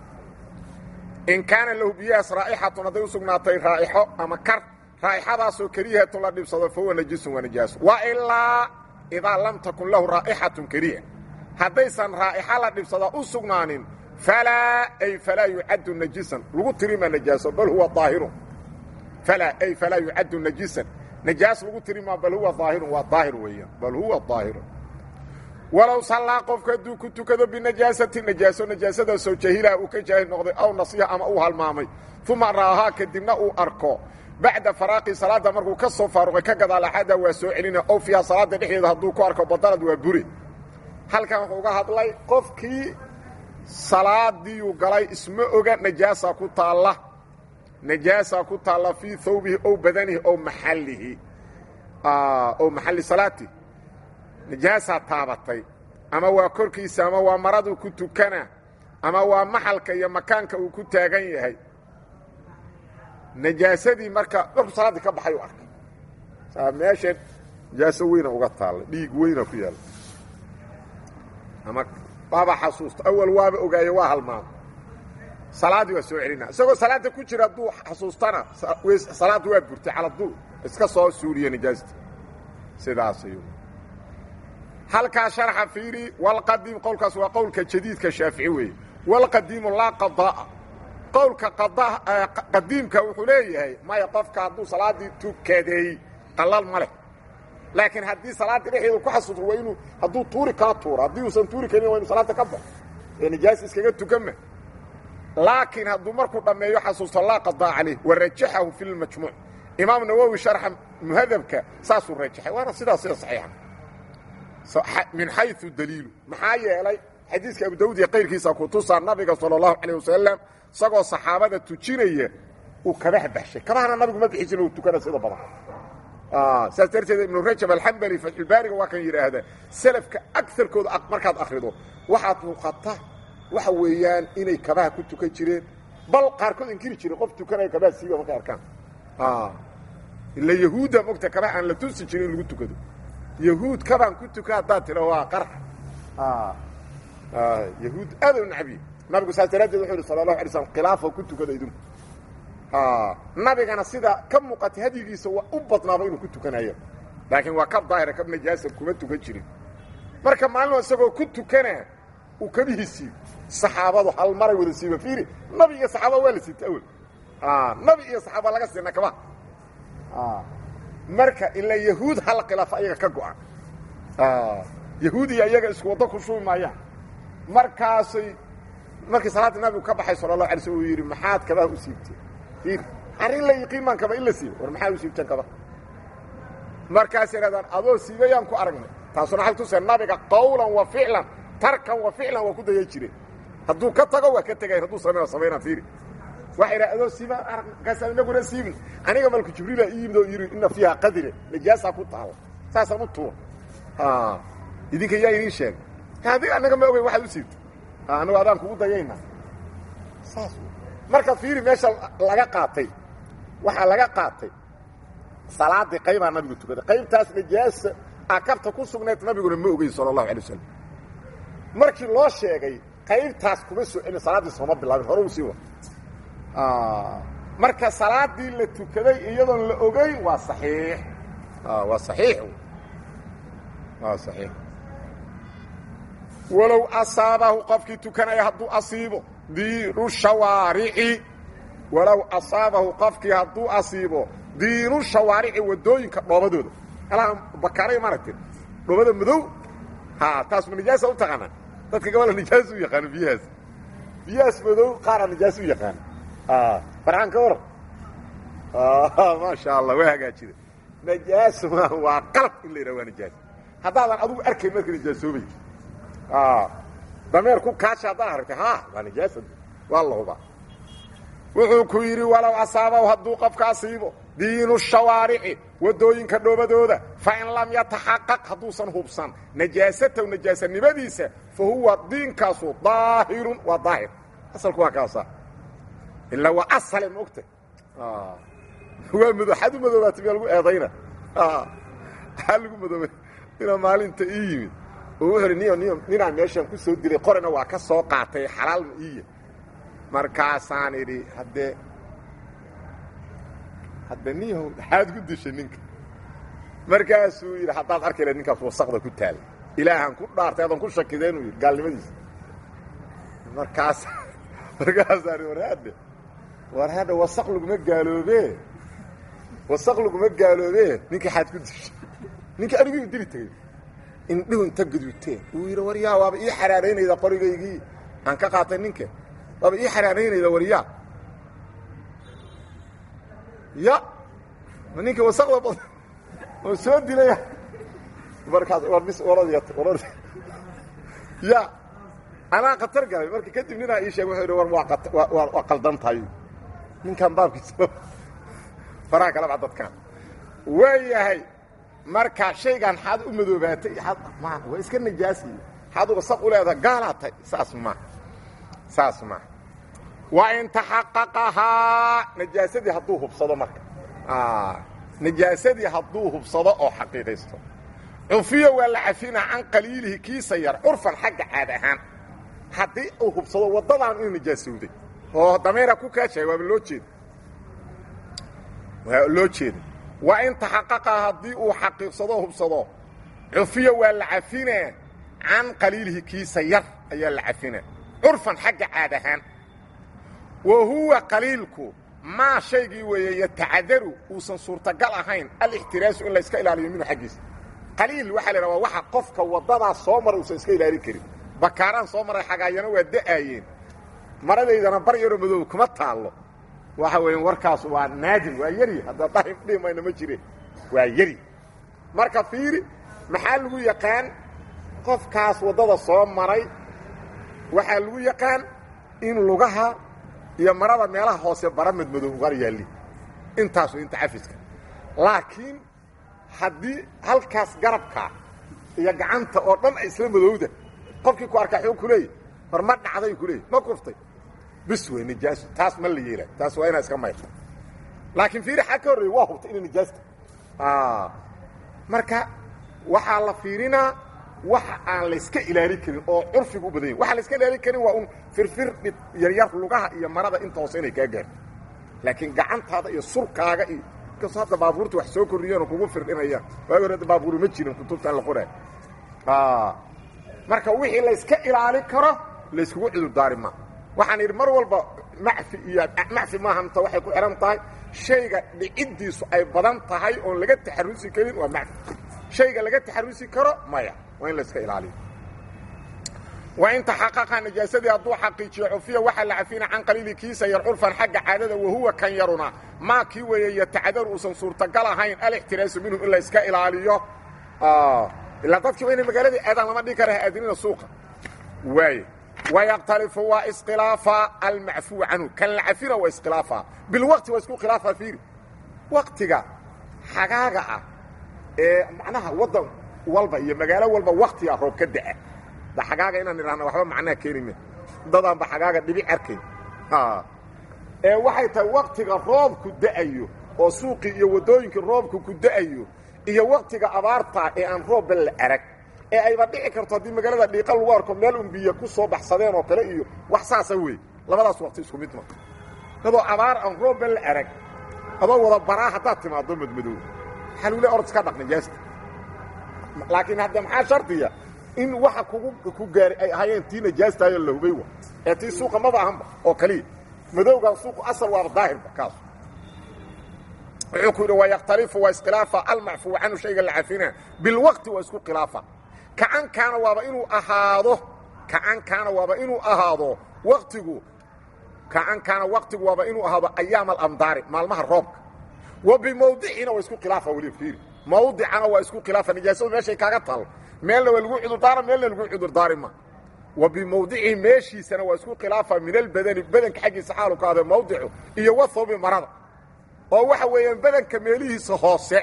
in kaana lahu biyahaas raa'ixatun hadday u sugnaatay raa'ixo ama kar raa'ixadaasoo kariihatun la dhibsado fa huwa najisun waa nijaas wa ilaa idaa lam takun lahu raa'ixatun kariiha haddaysan raa'ixa la dhibsada u sugnaanin falaa ay falaa yucaddu najisan lagu tirimaa najaaso bal huwa daahirun falaa ay falaa yucaddu najisan najaas lagu tirimaa bal huwa daahirun waa daahir weeyaan bal huwa daahirun walow sallaa qofku hadduu ku tukado binajaasatin najaaso najaasadaasoo jahilaha uu ka jaahil noqday aw nasiya ama uu halmaamay uma ra'ahaa kadibna uu arko bacda faraaqi salaadda markuu ka soo faaruqay ka gadaal axada waa soo celina ow fiiha salaadda dhexdeeda hadduu ku arko badalad waa buri halkan wuxuu uga hadlay qofkii salaadiiyuu galay isma oga najaasaa ku taalla najaasaa ku taalla fii thawbihi ow badanihi ow maxallihi ow maxalli salaatihi najaasaa taabatay ama waa korkiisa ama waa maraduu ku tukana ama waa maxalka iyo makaanka uu ku taagan yahay najaasadii marka markuu salaaddii ka baxay u arkay meeshan najaaso weyna uga taalla dhiig weyna ku yaalla ama waaba xasuusta awal waaba ogaaye waa halmaama salaaddii waa soo celina isagoo salaadda ku jira hadduu xasuustana salaadda waa burtay caladuu iska soo suuliya najaasta sidaas ayuu halkaa sharxa fiiri walqadiim qowlkaas waa qowlka jadiidka shaafici weeye walqadiimu laa qadaa qowlka qadiimka wuxuu leeyahay maya qofka hadduu salaaddii tukaday qalal ma leh laakiin haddii salaaddii dhexeeda ku xasuusto waa inuu hadduu tuuri kala tuuro haddii uusan tuuri karin waa inu salaadda ka baxo ee nijaas iskaga tukanma laakiin hadduu markuu dhammeeyo xasuusto laa qadaa calayh warajaxahu fi lmajmuuc imaam nawowi sharxa muhadabka saasuu rajaxay waana sidaas sida saxiixa min xayu daliilu maxaa yeelay xadiiska abu dawud iyo kayrkiisa ku tusaa nabiga sala allahu calayh wasalam isagoo saxaabada tujinaya uu kabaha baxshay kabahana nabigu ma bixi jirin uu tukana sida badan saas darteed ibnu rajab alxambali fatxulbaariga waa kan yidhaahda selafka agarkooda markaad akhrido waxaad muuqata waxa weeyaan inay kabaha ku tukan jireen bal qaarkood inkiri jireen qof tukanaya kabaha siiba markay arkaan ila yahuudda mogta kabaha aan la tusi jirin in lagu tukado yahuud kabaan ku tuka haddaad tira waa qarx yahuud aad u nacbiye nabigu saas daraaddeed wuxuu yidhi sala allahu alay slam khilaafa ku tukada idinku nabigana sida ka muuqatay hadyigiisa waa u badnaaba inuu ku tukanayo laakiin waa kab daahira kab najaasa kuma tukan jirin marka maalin isagoo ku tukana uu kabihii siibo saxaabadu hal maray wada siiba fiiri nabi iyo saxaabada waa la siita awel nabi iyo saxaaba laga siina kaba marka ilaa yahuud hal khilaaf ayaga ka go-an yahuud iyo iyaga isku waddo ku shubi maayaan markaasay markii salaaddii nabigu ka baxay sala allahu alay slm uu yidhi maxaad kabaha u siibteen fiiri arrin la yiqiin maan kaba in la siibo war maxaad u siibteen kaba markaasay idhahdaan adoo siibayaan ku aragnay taasuna xal tusee nabiga qawlan wa ficlan tarkan wa ficlan waa ku daya jireen hadduu ka tago waa ka tegay hadduu samayna samaynaa fiiri waxa idhaha adoo siibaan arag markaasaa inaguna siibin aniga malku jibriila ii yimid oo yidhi inna fiiha qadire najaasaa ku taalla saasaan u tuur idinka yaa idiin sheegay adiga anaga ma ogeyn waxaad u siibta anagu adaan kugu dayayna saas marka fiiri meesha laga qaatay waxaa laga qaatay salaadii qaybaa nabigu tukaday qaybtaas najaasa akabta ku sugnayd nabiguna ma ogeyn sala allahu alay wasalam markii loo sheegay qaybtaas kuma soo celin salaaddii sooma bilaabin hore u sii wa marka salaadii la tukaday iyadoon la ogeyn waa saxiix waa saxiix waa saxiix walow asaabahu qofkii tukanaya hadduu asiibo diinu shawaarici walow asaabahu qofkii hadduu asiibo diinu shawaarici waddooyinka dhoobadooda alaa bakaaray maaragtay dhoobada madow ha taas ma nijaasa u taqaanaa dadka gabala nijaas u yaqaano biyahaas biyahaas madow qaara nijaas u yaqaano farxaan ka waran maasha allah waa hagaajida najaas ma waa qalab in la yidhaha waa nijaas haddaadan adugu arkayn marka nijaasoobay dameer ku kaasha haddaad aragtay ha waa nijaasa waa la hubaa wuxuu ku yidhi walow asaabaw hadduu qofka asiibo diinu shawaarici waddooyinka dhoobadooda fain lam yataxaqaq hadduusan hubsan najaasataw najaasanimadiisa fa huwa diinkaasu daahirun waa daahir asalku waa kaasa ilaa waa asale ma ogta waa mado xad u madoobaatay miyaa lagu eedayna maxaa lagu madoobay inaa maalinta ii yimid oo wuxuu idhi niyo niyo ninaan meeshaan ku soo diray qorina waa ka soo qaatay xalaalma iiya markaasaan idhi haddee hadda niyahow maxaad ku dishay ninka markaasuu yidhi haddaad arki lahayd ninkaas wasaqda ku taala ilaahaan ku dhaartay adan ku shakida inuu yidhi gaalnimadiisa markaas markaasaan war hadde war hadda wasaq laguma gaaloobe wasaq laguma gaaloobe ninka xaad ku dishay ninka aniguu dili tegey indhihu inta gaduuteen uu yidhi waryaa waaba ii xaraaraynayda qorigaygii aan ka qaatay ninka waaba ii xaraaraynayda waryaa ya ma ninka wasaqda bad oo soo dilaya markaas war bis orad orad ya anaa khatar galay marka kadib ninaa ii sheeg wuxuu yidhi war waa waa qaldan tahay ninkan baabkiisa faraha kala bax dadkaan waa yahay marka shaygan xaad u madoobaatay ma waa iska najaasiy xaad wasaq u leedaha gaalaatay saas ma saas ma wain taxaqaqahaa najaasadii hadduu hubsado marka najaasadii hadduu hubsado oo xaqiiqaysto cufiya waa la cafinaa can qaliilihi kiisa yar curfan xagga caad ahaan haddii uu hubsado waddadaan inuu najaasowday oo dameera ku kaashahay waaba loo jeeda waa loo jeeda waa in taxaqaqaa haddii uu xaqiiqsado hubsado cufiya waa la cafinaa can qaliilihi kiisa yar ayaa la cafinaa curfan xagga caad ahaan wa huwa qaliilku maa shaygii weeye yatacadaru uusan suurtagal ahayn alixtiraasu in layska ilaaliyo minhu xaggiisa qaliil waxaa la idhaha waa waxa qofka waddadaas soo maray uusan iska ilaalin karin bakaaraan soo maray xagaayana waa da'aayeen maradaydana bar yaroo madoob kuma taallo waxa weeye warkaas waa naadim waa yari hadda dhahim dhihi mayna ma jireen waa yari marka fiiri maxaa lagu yaqaan qofkaas waddada soo maray waxaa lagu yaqaan in lugaha iyo marada meelaha hoose bara madmadow ugar yaalli intaasu inta cafiska laakiin haddii halkaas garabka iyo gacanta oo dhan ay isla madowda qofkii ku arkaa xuu ku leeyay hor ma dhacday ku leeyay ma kuftay bis wey nijaasu taas ma la yeelaa taas waa inaa iska mayrta laakiin fiiri xag ka horreeye waa hubtay inay nijaasta marka waxaa la fiirinaa waxa aan layska ilaalin karin oo curfiga u badan yahi waxa layska ilaalin karin waa un firfir dhib yaryar lugaha iyo marada inta hoose inay kaa gaarto laakiin gacantaada iyo surkaaga iyo inkastoo hadda baabuurta wax soo korriyeen oo kugu firdhinayaan waagi hore baabuuri ma jirin kutubtaan la qoraay marka wixii layska ilaalin karo layskugu cudurdaari ma waxaan idhi mar walba macfi iyo macfi maahamta waxay ku xihan tahay shayga dhiciddiisu ay badan tahay oon laga taxarusi karin waa macfi shayga laga taxarusi karo maya waa in layska ilaaliyo wa in taxaqaqa najaasadii hadduu xaqiijiyo cufiya waxaa la cafina can qaliili kiisa yar curfan xagga caadada wahuwa kan yaruna maa kii weeye yatacadaru uusan suurtagal ahayn alixtiraasu minhu in layska ilaaliyo ilaa dadkii waa inay magaaladii aadaan lama dhigi kara aadinina suuqa waay wayaqtalifu waa iskilaafa almacfuu canhu kan la cafina waa iskilaafa bilwaqti waa isku khilaafa fiiri waqtiga xagaaga ah ee macnaha waddan walba iyo magaalo walba waktiga roob ka da'a da xagaaga inaan idhahna waxba macnaha keenime dadaanba xagaaga dhibic arkayn ee waxay tahay waktiga roobku da'ayo oo suuqii iyo waddooyinkii roobku ku da'ayo iyo waktiga abaarta ee aan roobba la arag ee ayba dhici karto haddii magaalada dhiiqa lagu arko meel un biyo ku soo baxsadeen oo kale iyo wax saasa wey labadaas waqti isku mid ma adoo abaar aan roobba la arag adoo wada baraa haddaad timaado madmadow xaluule orod iska dhaq najaasta laakiin hadda maxaa shardiya in waxa kugu ku gaari ay ahaayeen tii najaastaayo la hubay wa ee tii suuqa maba ahanba oo kaliya madowgan suuqu asal waaba daahirba kaas wuxuu ku yidhi wayakhtalifu waa iskhilaafa almacfuu canhu shayga la cafina bilwaqti waa isku khilaafa kacan kaana waaba inuu ahaado kacan kaana waaba inuu ahaado waqtigu kacan kaana waqtigu waaba inuu ahaado ayaam alamdaari maalmaha roobka wa bimawdicina waa isku khilaafa weli fiiri mawdicana waa isku khilaafa nijaasadu meeshay kaaga taalo meelna waa lagu cudurdaara meelna lagu cudurdaari ma wa bimawdicihi meeshiisana waa isku khilaafa min albadani badanka xaggiisa xaalu ka ahde mawdicu iyo wathawbi marada oo waxa weeyaan badanka meelihiisa hoose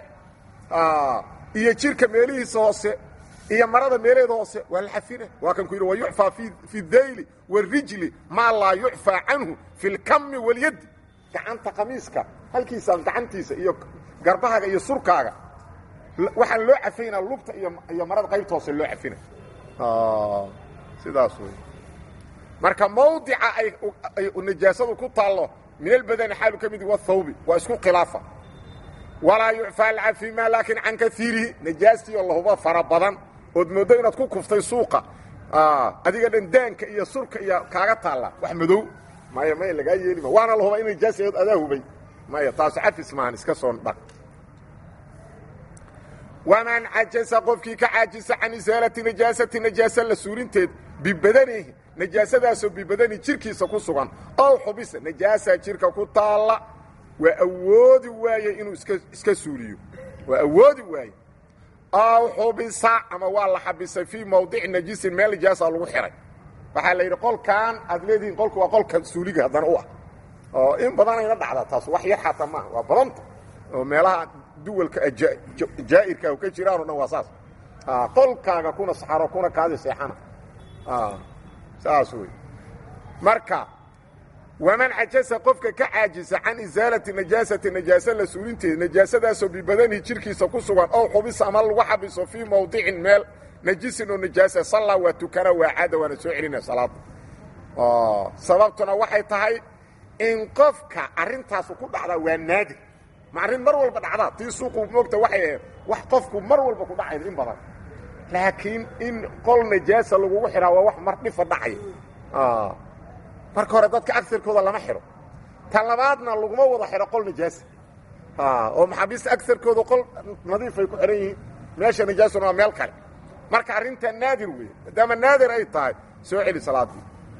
iyo jirka meelihiisa hoose iyo marada meeleeda hoose waa la xafina waa kan ku yidhi wa yucfaa fi dayli warijli maa laa yucfaa canhu fi lkami walyaddi gacanta qamiiska halkiisaan gacantiisa iyo garbahaaga iyo surkaaga waxaan loo cafaynaa lugta iyo marada qaybta hoose loo cafina sidaas wey marka mawdica ay najaasadu ku taallo min albadani xaalu ka mid wathawbi waa isku khilaafa walaa yucfaa alcafima laakiin can kaiirihi najaastii oo lahuba fara badan ood mooddo inaad ku kuftay suuqa adiga dhan daanka iyo surka iyo kaaga taalla wax madow maya maya lagaa yeelima waana lahuba in najaasad adaa hubay maya taasu cafis maahan iska soo dhaq waman cajasa qofkii ka caajisa can isaalati najaasati najaasa la suurinteed bibadanihi najaasadaasoo bibadani jirkiisa ku sugan ow xubisa najaasaa jirka ku taalla waa awoodi waaye inuu iska iska suuliyo waa awoodi waaye ow xubisa ama waa la xabisay fii mawdici najisin meel najaasa lagu xihay waxaa la yidhi qolkan aad leedihiin qolku waa qolka suuliga haddana u ah oo in badanayna dhacda taas wax yar xataa maaha waa badanta oo meelaha duwalka jaa'irka ka jiraan o dhan waa saas qolkaaga kuna saxaro kuna kaadi seexana saas wey marka waman cajasa qofka ka caajisa can isaalati najaasati najaasa la suulinteeda najaasadaasoo bibadanihi jirkiisa ku sugan ow xubisa ama lagu xabiso fii mawdicin meel najisin oo najaasa sallaa waa tukana waa caada waana soo celina salaada sababtuna waxay tahay in qofka arrintaasu ku dhacdaa waa naadir ma arrin mar walba dhacdaa tii suuqu moogta waxay ahayd wax qofku mar walba ku dhacayda in badan laakiin in qol najaasa lagugu xidhaa waa wax mar dhifa dhacaya marka hore dadka agarkooda lama xidho tan labaadna laguma wada xidho qol najaasa oo maxaabiista agarkooda qol nadiifay ku xidhan yihiin meesha najaasuna waa meel kale marka arrintaa naadir weeye maadaama naadir ay tahay soo celi salaadii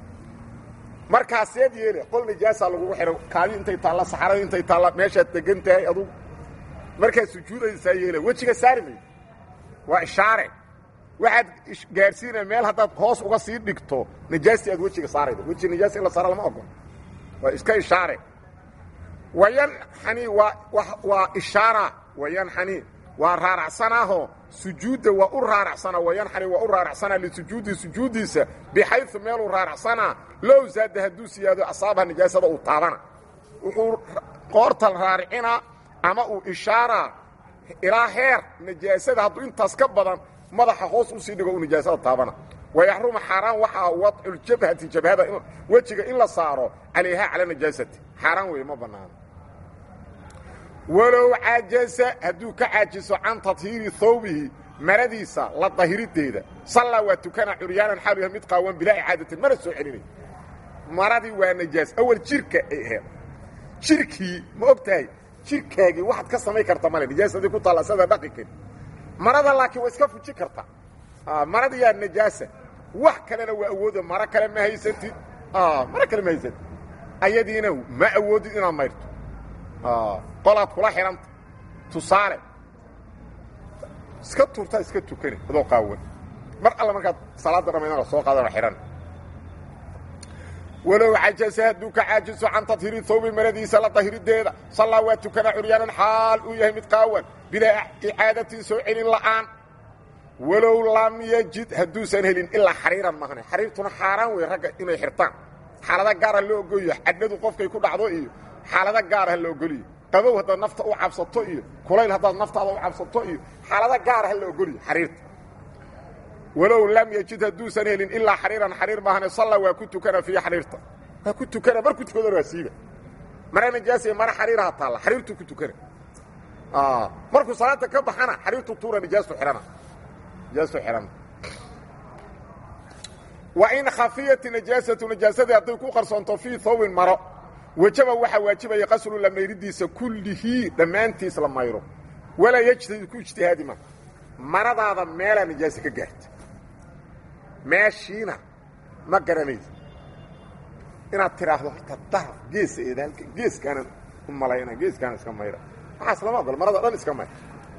markaaseed yeele qol najaasa lagugu xidho kaadi intay taalla saxarada intay taalla meeshaad degan tahay adugu markaad sujuudaysaa yeele wejiga saari maydo waa ishaare waxaad gaadhsiinaya meel haddaad hoos uga sii dhigto najaastii aad wejiga saaraydo wejiga najaasta in la saara lama ogolo waa iska ishaare wayanxani waa waa ishaara wayanxani waa raaracsanaaho sujuudda waa u raaracsana wayanxani waa u raaracsanaa lisujuudi sujuuddiisa bixayu meeluu raaracsanaa low zaada hadduu siyaado asaabaha najaasada uu taabana wuxuu qoorta raaricinaa ama uu ishaaraa ilaa heer najaasada hadduu intaas ka badan madaxa hoos usii dhigo u nijaasada taabana wayaxrumu xaaraan waxaa wadculjabhati jabhada wejiga in la saaro calayhaa cala najaasati xaaraan weeye ma bannaano walow cajasa hadduu ka caajiso can tadhiiri thawbihi maradiisa la dahirideeda sallaa waa tukana curyaanan xaalu yahay mid qaawan bilaa icaadatin mana soo celinay maradii waa najaas awal jirka ay aheed jirkii ma og tahay jirkaagii waxaad ka samayn karta male najaasadii ku taalla sada dhaqi kari marada laakiin waa iska fuji kartaa maradii yaa najaasa wax kalena waa awooda maro kale ma haysatid maro kale ma haysatid ayadiina ma awoodid inaad mayrto qolaad kula xidhanta tusaale iska tuurtaa iska tukani adoo qaawan mar alla markaad salaadda dhamaydana soo qaadano xidhan walow cajasa hadduu ka caajiso can tadhiri thawbi maradiisa la dahirideeda sallaa waa tukana curyaanan xaal uu yahay mid qaawan bilaa icaadatin soo celin la'aan walow lam yajid hadduusan helin ilaa xariiran mahane xariirtuna xaaraan wey ragga inay xirtaan xaalada gaara loo ogolyo cadhadu qofkay ku dhacdo iyo xaalada gaara la ogoliyo qabow haddaad nafta u cabsato iyo kulayl haddaad naftaada u cabsato iyo xaalada gaara ha la ogoliyo xariirta walow lam yajid hadduusan helin ilaa xariiran xariir maahane salla waa ku tukana fiihi xariirta waa ku tukana markuu tukadana waa siiba mara najaasiya mara xariiraha taalla xariirtuu ku tukana markuu salaada ka baxana xariirtu tuura najaastu xihana najaastu xihana wa in khafiyat najaasatu najaasadii hadday ku qarsoonto fii thawbin maro wajaba waxaa waajibaya qaslu la mayridiisa kullihii dhammaantiis la mayro walaa yejtahid ku ijtihaadi ma maradaada meelaa najaase ka gaarta meeshiina ma garanaysa inaad tidhaahdo horta daraf geesa eeda halka geeskaanan u malayna geeskaana iska mayra waxaas lama ogolo marada dhan iska mayr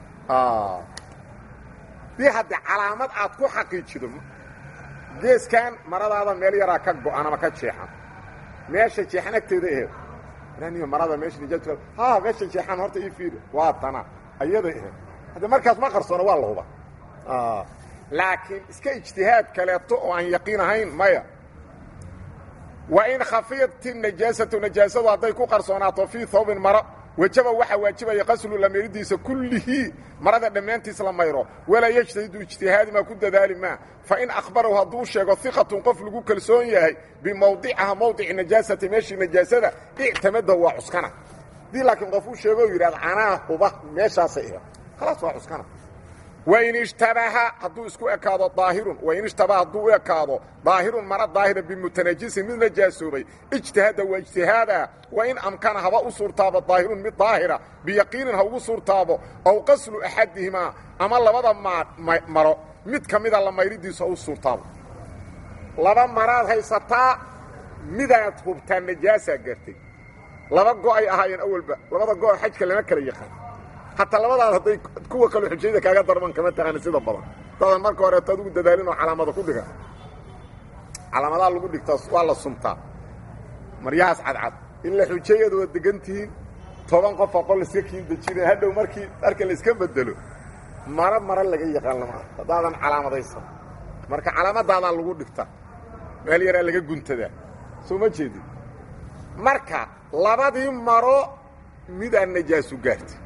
dii haddii calaamad aad ku xaqiijido geeskan maradaada meel yaraa ka go-an ama ka jeexan meesha jeexan agteeda aheed niyo marada meesha nijaas ha meesha jeexan horta ii fiiri waa tana ayada aheed hadda markaas ma qarsoono waa la huba laakiin iska ijtihaad kaleeto oo aan yaqiin ahayn maya wa in khafiyat najaasatu najaasadu hadday ku qarsoonaato fii thawbin maro wajaba waxaa waajibaya qaslu lamiridiisa kullihii marada dhammaantiis la mayro walaa yejtahidu ijtihaadi maa ku dadaali maa fain akhbarahu hadduu sheego iqatun qof lagu kalsoon yahay bimawdicaha mawdici najaasati meeshii najaasada ictamada waa cuskana hadii laakiin qof uu sheego o yidhahda anaa huba meeshaasay iha khalaas waa cuskana wain ishtabaha hadduu isku ekaado daahirun wain ishtabaha hadduu u ekaado daahirun mara daahira bimutanajisin mid najaasoobay ijtihaada waa ijtihaada wain amkana haba u suurtaabo daahirun mid daahira biyaqiinin ha ugu suurtaabo ow qaslu axadihimaa ama labada maro mid ka mida la mayridiisu ha u suurtaabo laba maraad haysataa midaad hubtaa najaasaa gaartay laba go-ay ahaayeen awalba labada go- xajka lama kala yaqaan hataa labadaad hadday kuwa kale xujayda kaaga darman kama taqaani sida badan dadan marka horeeto adugu dadaalin oo calaamada ku dhiga calaamadaha lagu dhigtaa waa la sumtaa maryahaas cadcad in la xujeeyadu waa degan tihiin toban qof aqol iska kiin dejina hadhow markii dharka la iska bedelo maro maro laga yaqaan lama haddaadan calaamadaysan marka calaamadaadaa lagu dhigtaa meel yaraa laga guntadaa soo ma jeedin marka labadii maro midaan najaasu gaartay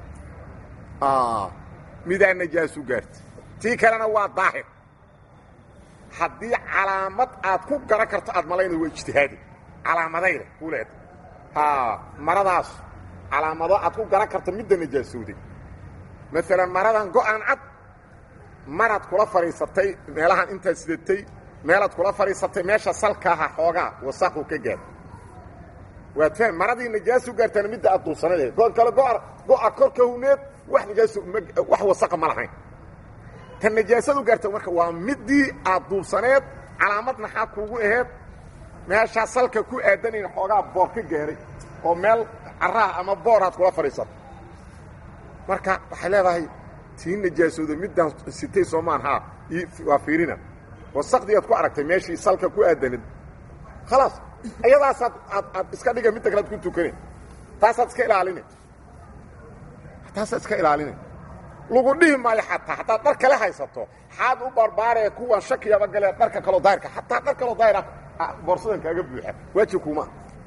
midaan najaasu gaartay tii kalena waa daahir haddii calaamad aad ku garan karto aad malayna waa ijtihaadi calaamadayda ku leeda maradaas calaamado aad ku garan karto midda najaasooday maalan maradan go-aan cad maraad kula fadhiisatay meelahan intaad sidatay meelaad kula fadhiisatay meesha salkaaha xoogaa wasaqu ka gaar waad faham maradii najaasu gaartana midda aad duubsanayd go kale go-a korka huneed wax najaas wax wasaqa ma lahayn tan najaasadu gaarta marka waa midii aad duubsaneed calaamad maxaa kuugu aheed meeshaa salka ku aadanayn xoogaa boor ka gaaray oo meel caraha ama boor aad kula fadhiisato marka waxay leedahay tii najaasooda middaan sitay soomaan haa waa fiirina wasaqdii aad ku aragtay meeshii salka ku aadanayd khalaas ayadaasaad aad aad iska dhiga midda kalead ku tukane taasaad iska ilaalina taasaad iska ilaalina lagu dhihi maayo xataa haddaad dhar kale haysato xaad u barbaaree kuwan shakiyaba galee dharka kaloo daahirka xataa dhar kaloo daahir ah boorsadan kaaga buuxa waajib kuma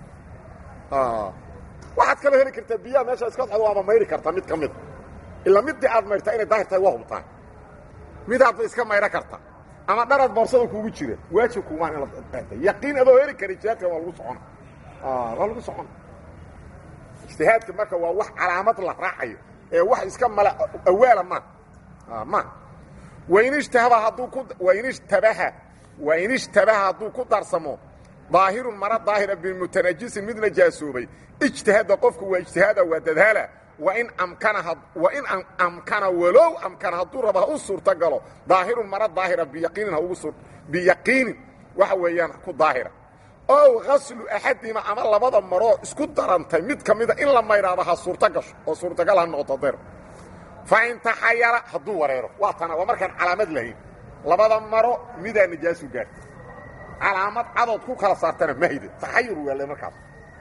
waxaad kaloo heli kartaa biyaha meesha iska socdo waaba mayri kartaa mid ka mida ilaa middii aad mayrtaa inay daahir tahay waa hubtaa midaadba iska mayro karta ama dharad boorsada kuugu jira waajib kumaan inaad yaqiin adoo heli kara ijtihaadka waa lagu socona waa lagu socona ijtihaadka marka waa wax calaamad la raacayo ee wax iska mala awaala ma ma wain ijtahaba hadduu ku wain ijtabaha wain ijtabaha hadduu ku darsamo daahirun mara daahira bimutanajisin mid najaasoobay ijtihaada qofku waa ijtihaada waa dadaala wain amkana wain amkana walow amkana hadduu raba ha u suurta galo daahirun mara daahira biyaqiinin ha ugu sur biyaqiinin waxa weeyaan ku daahira ow gaslu axadima ama labada maroo isku darantay mid ka mida in la mayraaba ha suurta gasho oo suurtagal ha noqoto dayr fa in taxayara hadduu wareero waa tana waa markaan calaamad lahayn labada maro midaa najaasu gaarta calaamad cadood ku kala saartana mahide taxayur waale markaas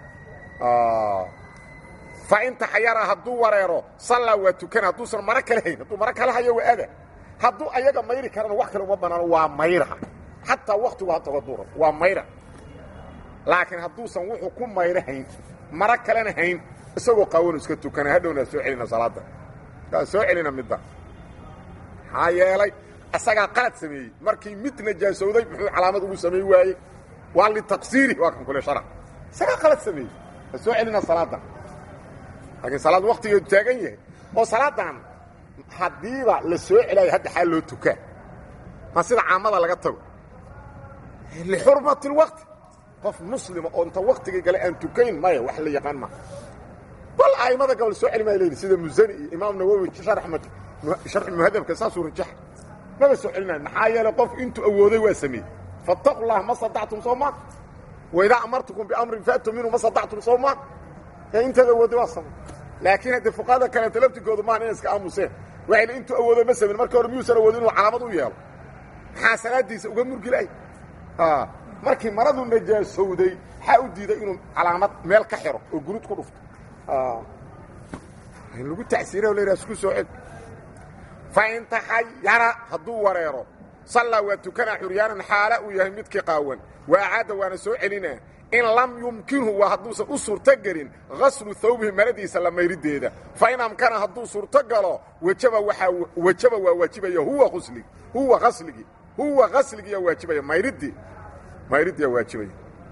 fa in taxayara hadduu wareero sallaa waa tukan hadduusan maro kale hayn hadduu maro kale hayo waa ada hadduu ayaga mayri karana wax kale uma banaano waa mayraha xataa waktigu hataga duura waa mayra laakiin hadduusan wuxuu ku mayro hayn maro kalena hayn isagoo qaawanu iska tukana hadhowna soo celina salaada kaa soo celina midda maxaa yeelay isagaa qalad sameeyey markii mid najaasowday muxuu calaamad ugu samey waayey waa litaqsiiri waa kan kule shara isagaa qalad sameeyey ha soo celina salaadda laakiin salaad waktigeedu taagan yahay oo salaadan haddiiba la soo celaayo hadda xaal loo tukaa ma sida caamada laga tago lixurmati اlwaqti qof muslima oo inta waktigii gale aan tukayn maya wax la yaqaan ma bal a'immada gobol soo celi maa leyihi sida musani iyo imaam nawowi sharxi muhadabka saasuu rajaxa maba soo celinayo maxaa yeelay qof intuu awooday waa sameeyey faataqu llaha ma sadactum soo maa waidaa amartukum biamrin faatuu minhu ma sadactum soo maa ee intaad awooday waa samay laakiin haddii fuqahada kaleeto laftigoodu maahan inay iska aamuseen waxayna intuu awoodo ma samin marka hore miyuusan awoodin inuu calaamad u yeelo maxaa salaadiisa uga murgilay markii maradu najaasowday waxaa u diiday inuu calaamad meel ka xiro oo gurud ku dhufto in lagu tacsiira o la isku soo cel fa in taxayara hadduu wareero sallaa waa tukanaa xuryaanan xaala uu yahay midkii qaawan wa acaada waana soo celinaa in lam yumkinhu waa hadduusan u suurto gelin gaslu hawbihi maradiisa la mayriddeeda fa in amkana hadduu suurto galo wajaba waaa wajaba waa waajibaya huwa usligi huwa asligii huwa gasligiiyaa waajibaya mayriddii mayriddiyaa waajibaya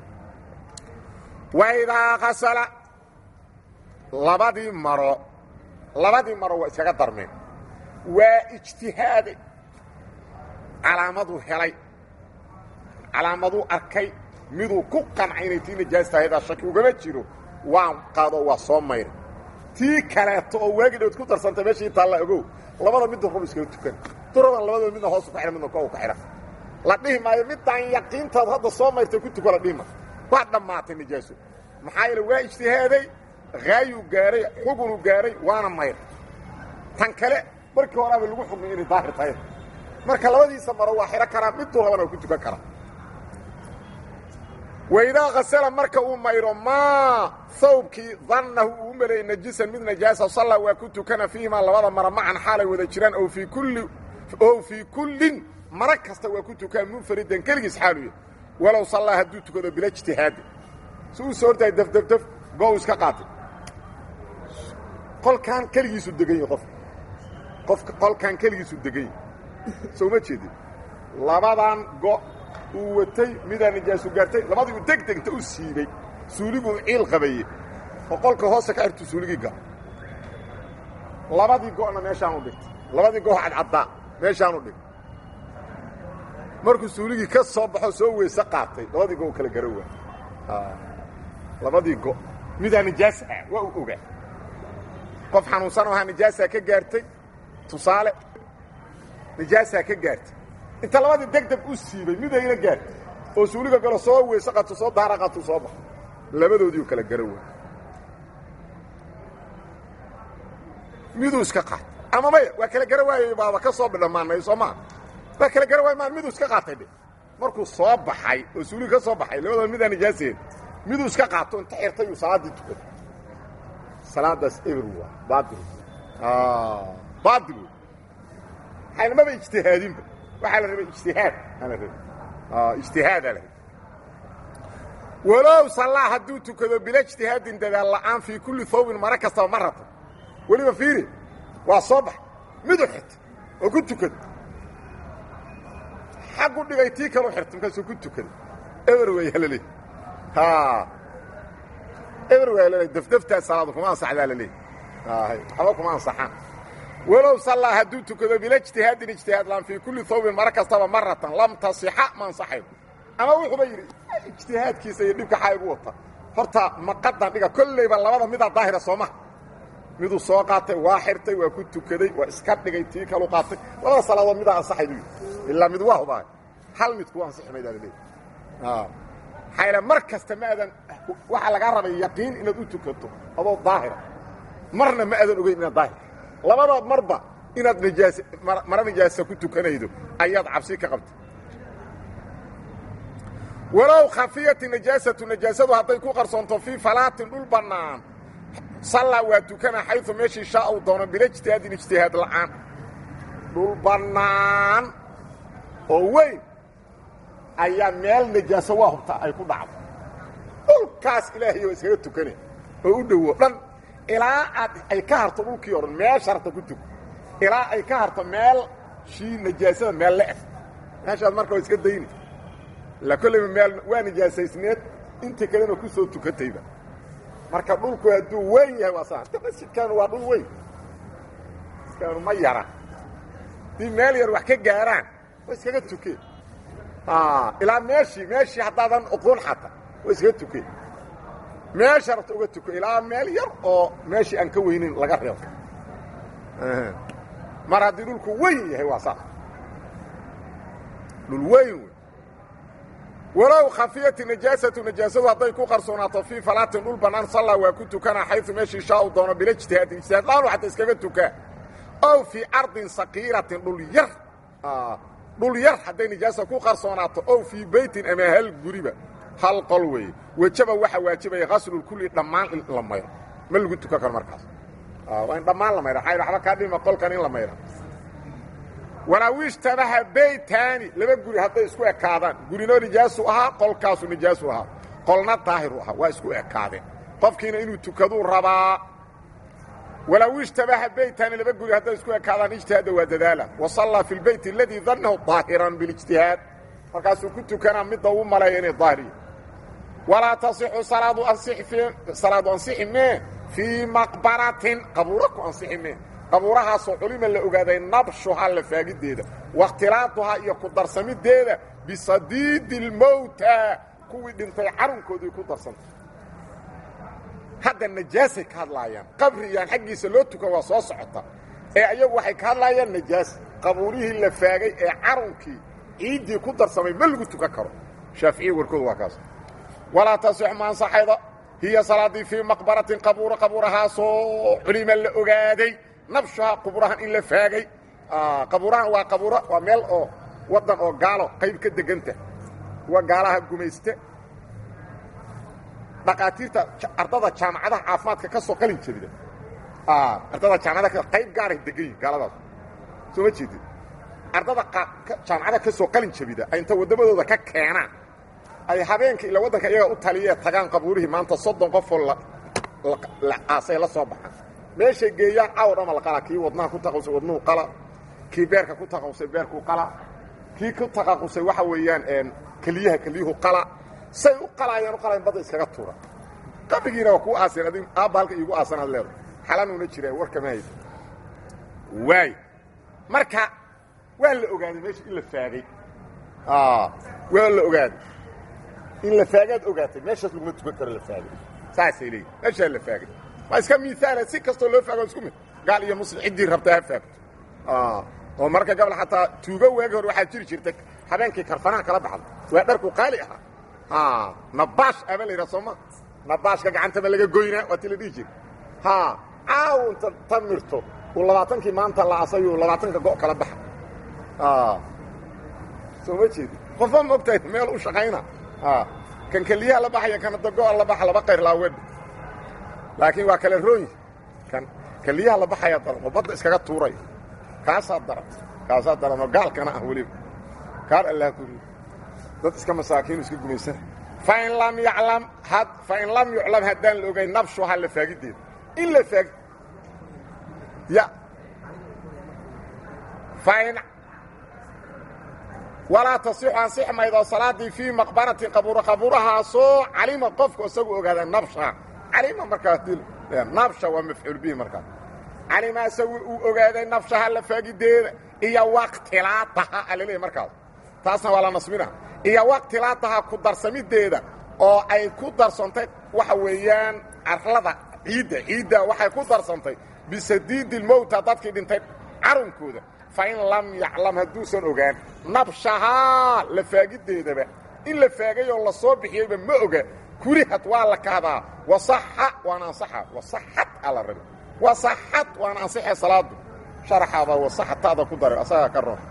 waidaa kasala labadii maro labadii maro waa iskaga darmeen waa ijtihaaday calaamaduu helay calaamaduu arkay miduu ku qancay inay tii najaas tahaydaa shaki ugama jiro waan qaado waa soo mayray tii kaleeto oo waagi dhowd ku darsantay meeshii taalla ogow labada midda rub iskaga tukan duradan labadaba midna hoos ku xidhan midna kow ka xidhan la dhihi maayo midaan yaqiintaad hadda soo mayrtay ku tuko la dhihi maayo waa dhammaatay najaaso maxaa yeele waa ijtihaaday haayuu gaaray xugunuu gaaray waana mayr tan kale markii horaaba lagu xugmay inay daahir tahay marka labadiisa maro waa xidhan karaa miduu labana waa ku tukan karaa waidaa kasala marka uu mayro maa hawbkii dannahu uu u maleeyey najisan mid najaasa sallaa waa ku tukana fiihimaa labada mara macan xaalay wada jiraan ow fii kulli ow fii kullin mara kasta waa ku tukaan munfaridan keligiis xaaluya walow sallaa hadduu tukado bila ijtihaadi si uu soo hortahay dafdafdaf go iska qaatay qolkaan keligiisu degan yahy qofka qofka qolkaan keligiisu degan yahy soo ma jeedin labadan go uu watay midaa najaasu gaartay labadii uu deg degta u siibay suuliguu ciil qabaye oo qolka hoosta ka xirtu suuligii gal labadii go'na meeshaanu dhigtay labadii go cadcaddaa meeshaanu dhigtay markuu suuligii ka soo baxo soo weyse qaatay labadii go kala gara waa labadii go midaa nijaas ah waa u ogaa qof xanuunsan oo ahaa nijaasaa ka gaartay tusaale nijaasaa ka gaartay inta labadii deg deg u siibay midayna gaartay oo suuliga galo soo weyse qato soo daara qatuu soo baxo labadoodiiu kala gara waa miduu iska qaatay ama maya waa kala gara waayey baaba ka soo bidhamaanay soo maa waa kala gara waay maa miduu iska qaatay dhe markuu soo baxay oo suuliga ka soo baxay labadooda midaa nijaaseed miduu iska qaato inta xirtay uu salaaddii tukaday salaadaas eber waa baail baail wey xaynamaba ijtihaadinba waxaa la rabay ijtihaad aa la rabay ijtihaadaa la rabay walow sallaa hadduu tukado bila ijtihaadin dadaal la'aan fii kulli hawbin mara kastaba ma rabto weliba fiiri waa soo bax miduu xirtay oo ku tukada xaggu dhigay tii kalu xirta markaasuu ku tukaday eber weeyaa laleey eber weeyaa laleey dafdaftaas salaadu kuma ansaxdaa laleey waxba kuma ansaxaan walow sallaa hadduu tukado bilijtihaadin ijtihaad laan fii kulli hawbin mara kastaba maratan lam tasixa ma ansaxayo ama wuxuuba yidhi ijtihaadkiisa iyo dhibka xaa igu wata horta maqadan dhiga kollayba labada midaa daahira soo maha miduu soo qaatay waa xirtay waa ku tukaday waa iska dhigay tii kalu qaatay labada salaadood midaa ansaxay buu yidhi ilaa mid waa hubaay hal mid kuu ansixi maydaa laleey maxaa yaele mar kasta ma aadan waxaa lagaa rabay yaqiin inaad u tukato adoo daahira marna ma aadan ogeyn inaad daahir labada marba inaad najaas mara najaasa ku tukanaydo ayaad cabsi ka qabtay walow khafiyati najaasatu najaasadu hadday ku qarsoonto fii falaatin dhul bannaan sallaa waa tukana xayu meeshii shaa uu doono bilijtihaadin ijtihaad la'aan dhul bannaan oo weyn ayaa meel najaaso waa hubtaa ay ku dhacdo dhulkaas ilaahay oo iskaga tukane oo u dhowo dhan ilaa aad ay ka harto dhulkii o dhan meesha harta ku tuko ilaa ay ka harto meel shii najaasada meel le-eg meeshaad marka waa iska dayni la kollayba meel waa najaasaysneed inta kalena ku soo tukatayba marka dhulku hadduu weyn yahay waa saa masjidkaanu waa dhul weyn masjidkaanu ma yara haddii meel yar wax ka gaaraan waa iskaga tukeen ilaa meeshii meeshii haddaadan oqoon xata waa iskaga tukeen meesha rabta uga tuko ilaa meel yar oo meeshii aan ka weynin laga reebo mar haddii dhulku weyn yahay waa saas dhul weyn wey walow khafiyati najaasatu najaasadu hadday ku qarsoonaato fii falaatin dhul bannaan sallaa waa ku tukanaa xayu meeshii shaa u doono bila ijtihaadin ijtihaad laanu xataa iskaga tukaa ow fii ardin sakiiratin dhul yar dhul yar hadday najaasa ku qarsoonaato ow fii beytin ama hal guriba hal qol weeye wejaba waxaa waajibaya haslulkulli dhammaan in la mayro ma lagu tukan karo markaas waa in dhammaan la mayra xayr waxba kaa dhima qolkan in la mayra walaawiishtabaha beytaani laba guri hadday isku ekaadaan gurinoo nijaasu ahaa qolkaasu nijaasu ahaa qolna daahiru ahaa waa isku ekaadeen qofkiina inuu tukaduu rabaa walaawiishtabaha beytaani laba guri hadday isku ekaadaan ijtihaada waa dadaala wa sallaa fi lbeyt aladii dannahu daahiran bilijtihaad markaasuu ku tukanaa midda uu maleeya inay daahiriya walaa tasixu salaadu salaadu ansixi mee fii maqbaratin qabuuro ku ansixi mee qabuurahaasoo culima la ogaaday nabshuhaa la faagiddeeda wakhtilaaduhaa iyo ku darsamideeda bisadiidi اlmowta kuwii dhintay carunkoodii ku darsantay hadda najaasay ka hadlaayaan qabriyaan xaggiisa loo tukan waa soo socota ee ayagu waxay ka hadlaayaan najaas qabuurihii la faagay ee carunkii ciiddii ku darsamay ma lagu tukan karo shaaficiya warkoodu waa kaas walaa tasix ma ansaxaydo hiya salaaddii fii maqbaratin qabuuro qabuurahaasoo culima la ogaaday nabshuhaa quburahan in la faagay qabuurahan waa qabuuro waa meel oo waddan oo gaalo qayb ka deganta kuwa gaalaha gumayste dhaqaatiirta ardada jaamacadaha caafimaadka ka soo qalin jebida ardada jaamacadaha qayb gaaray degan yihin gaaladaas soo ma jeedid ardada jaamacadaha ka soo qalin jebida ay inta waddamadooda ka keenaan ay habeenka ila waddanka iyaga u taliyee tagaan qabuurihii maanta soddon qofoo la aasay la soo baxaan meeshay geeyaan caaw dhama la qala kii wadnaha ku taqawsay wadnuhu qala kii beerka ku taqawsay beerkuu qala kii ku taqaqusay waxa weeyaan keliyaha keliyuhu qala say u qalaayaan u qalayan badda iskaga tuura qabrigiina waa kuu aasan adig aabba halka iigu aasan ad leedo xalanuuna jiraan warkama haysa waay marka waa la ogaaday meesha in la faagay waa la ogaaday in la faagaad ogaatay meeshaas laguma tukan karo la faagay saasay leeyihin meeshaa la faagay waa iska miaala si kastoo loo faago isku mid gaal iyo muslim ciddii rabta ha faagto oo marka gabal xataa tuugo waagi hor waxaa jiri jirta habeenkii karfanaha kala baxda waa dharku qaali ahaa nabaash aba la yidhaha sooma nabaashka gacantaba laga goynaa waa ti la dhihi jira caaw inta ta mirto uu labaatankii maanta la asayuu labaatanka go' kala baxa soo ma jeedi qofba ma ogtahay meel u shaqayna kan keliyaha la baxaya kana dago'a la baxa laba qayr laawedha laakiin waa kale rooyi kan keliyaha la baxaya daran oo badda iskaga tuuray kaasaa daran kaasaa daran oo gaalkana ah weliba kaar allah ku riid dad iska masaakiinu iska gumaysana fain lam yaclam had fain lam yuclam haddaan la ogay nabshuhaa la faagiddeeda in la faag ya fain walaa tasixu ansix maydo salaaddii fii maqbaratin qabuura qabuurahaasoo calima qofku isagu ogaada nabsha calima markaa nabsha waa mafcuul bihi markaa calima isagu uu ogaaday nabshaha la faagideeda iyo waqtilaataha alaleeyahy markaas taasna waa la nasbina iyo waqtilaataha ku darsamideeda oo ay ku darsantay waxa weeyaan carlada ciidda ciidda waxay ku darsantay bisadiidi lmowta dadkii dhintay carunkooda fa in lam yaclam hadduusan ogaan nabshahaa la faagideedaba in la faagay oo la soo bixiyeyba ma oga kurihad waa la kahdaa wasaxa waana ansaxa wasaxad aa la rabi wasaxad waana ansaxee salaadu sharaxaada wasaxataada ku daray asagaa ka roon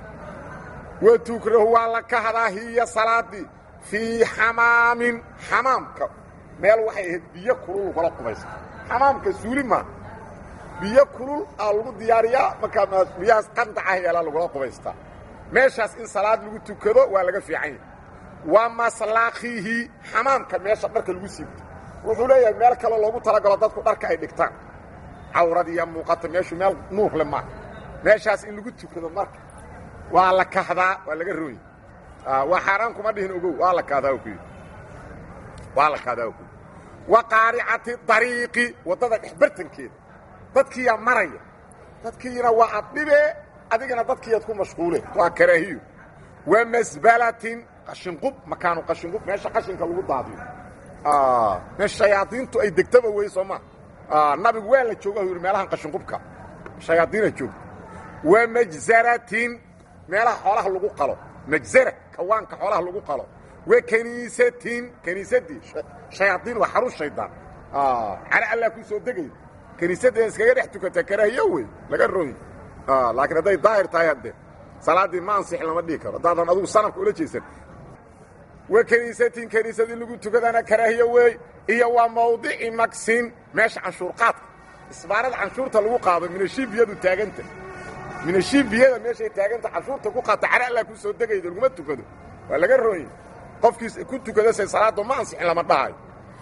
wa tukrahu waa la kahdaa hiya salaadii fii xamaamin xamaamka meel waxay ahayd biyo kulul lagula qubaysta xamaamka suuli maa biyo kulul aa lagu diyaariyaa markaa biyahaas qandaca yeelaa lagula qubaystaa meeshaas in salaad lagu tukado waa laga fiican yahay wa maslaakihi xamaamka meesha dharka lagu siibto wuxuu leeyahay meel kaloo loogu talagalo dadku dharka ay dhigtaan cawradiiya muuqata meeshu meel nuur le maa meeshaas in lagu tukado marka waa la kahdaa waa laga rooya waa xaaraan kuma dhihin ogow waa la kahdaa ku yidhi waa la kahdaa ku yidhi wa qaaricati dariiqi waddada dhexbartankeeda dadkiiyaa maraya dadkiina waa addhibe adigana dadkiiyaad ku mashquule waa karaahiyo wa masbalatin qashinqub makaanu qashinqub meesha qashinka lagu daadiyo meesha shayaadiintu ay degtaba wey soo maa nabigu waa la jooga yidhi meelahan qashinqubka shayaadiina joogta wa majzaratin meelaha xoolaha lagu qalo majzara kawaanka xoolaha lagu qalo wa kaniisatin kaniisadii shayaadiin waa xarun shaydaan cala allah ku soo degay kaniisadda iskaga dhex tukataa karaahiyo wey laga rooyi laakiin hadday daahir tahay hadde salaaddii ma ansix lama dhihi karo haddaadan adugu sanafka ula jeesan wa kaniisatin kaniisadii lagu tukadana karaahiyo wey iyo waa mawdici maksin meesha canshuurqaadka isbaarada canshuurta lagu qaado minashiibiyadu taaganta minashiibiyada meeshay taaganta canshuurta ku qaata cara allah ku soo degayda laguma tukado waa laga rooye qofkiis ku tukada se salaaddu ma ansixin lama dhahayo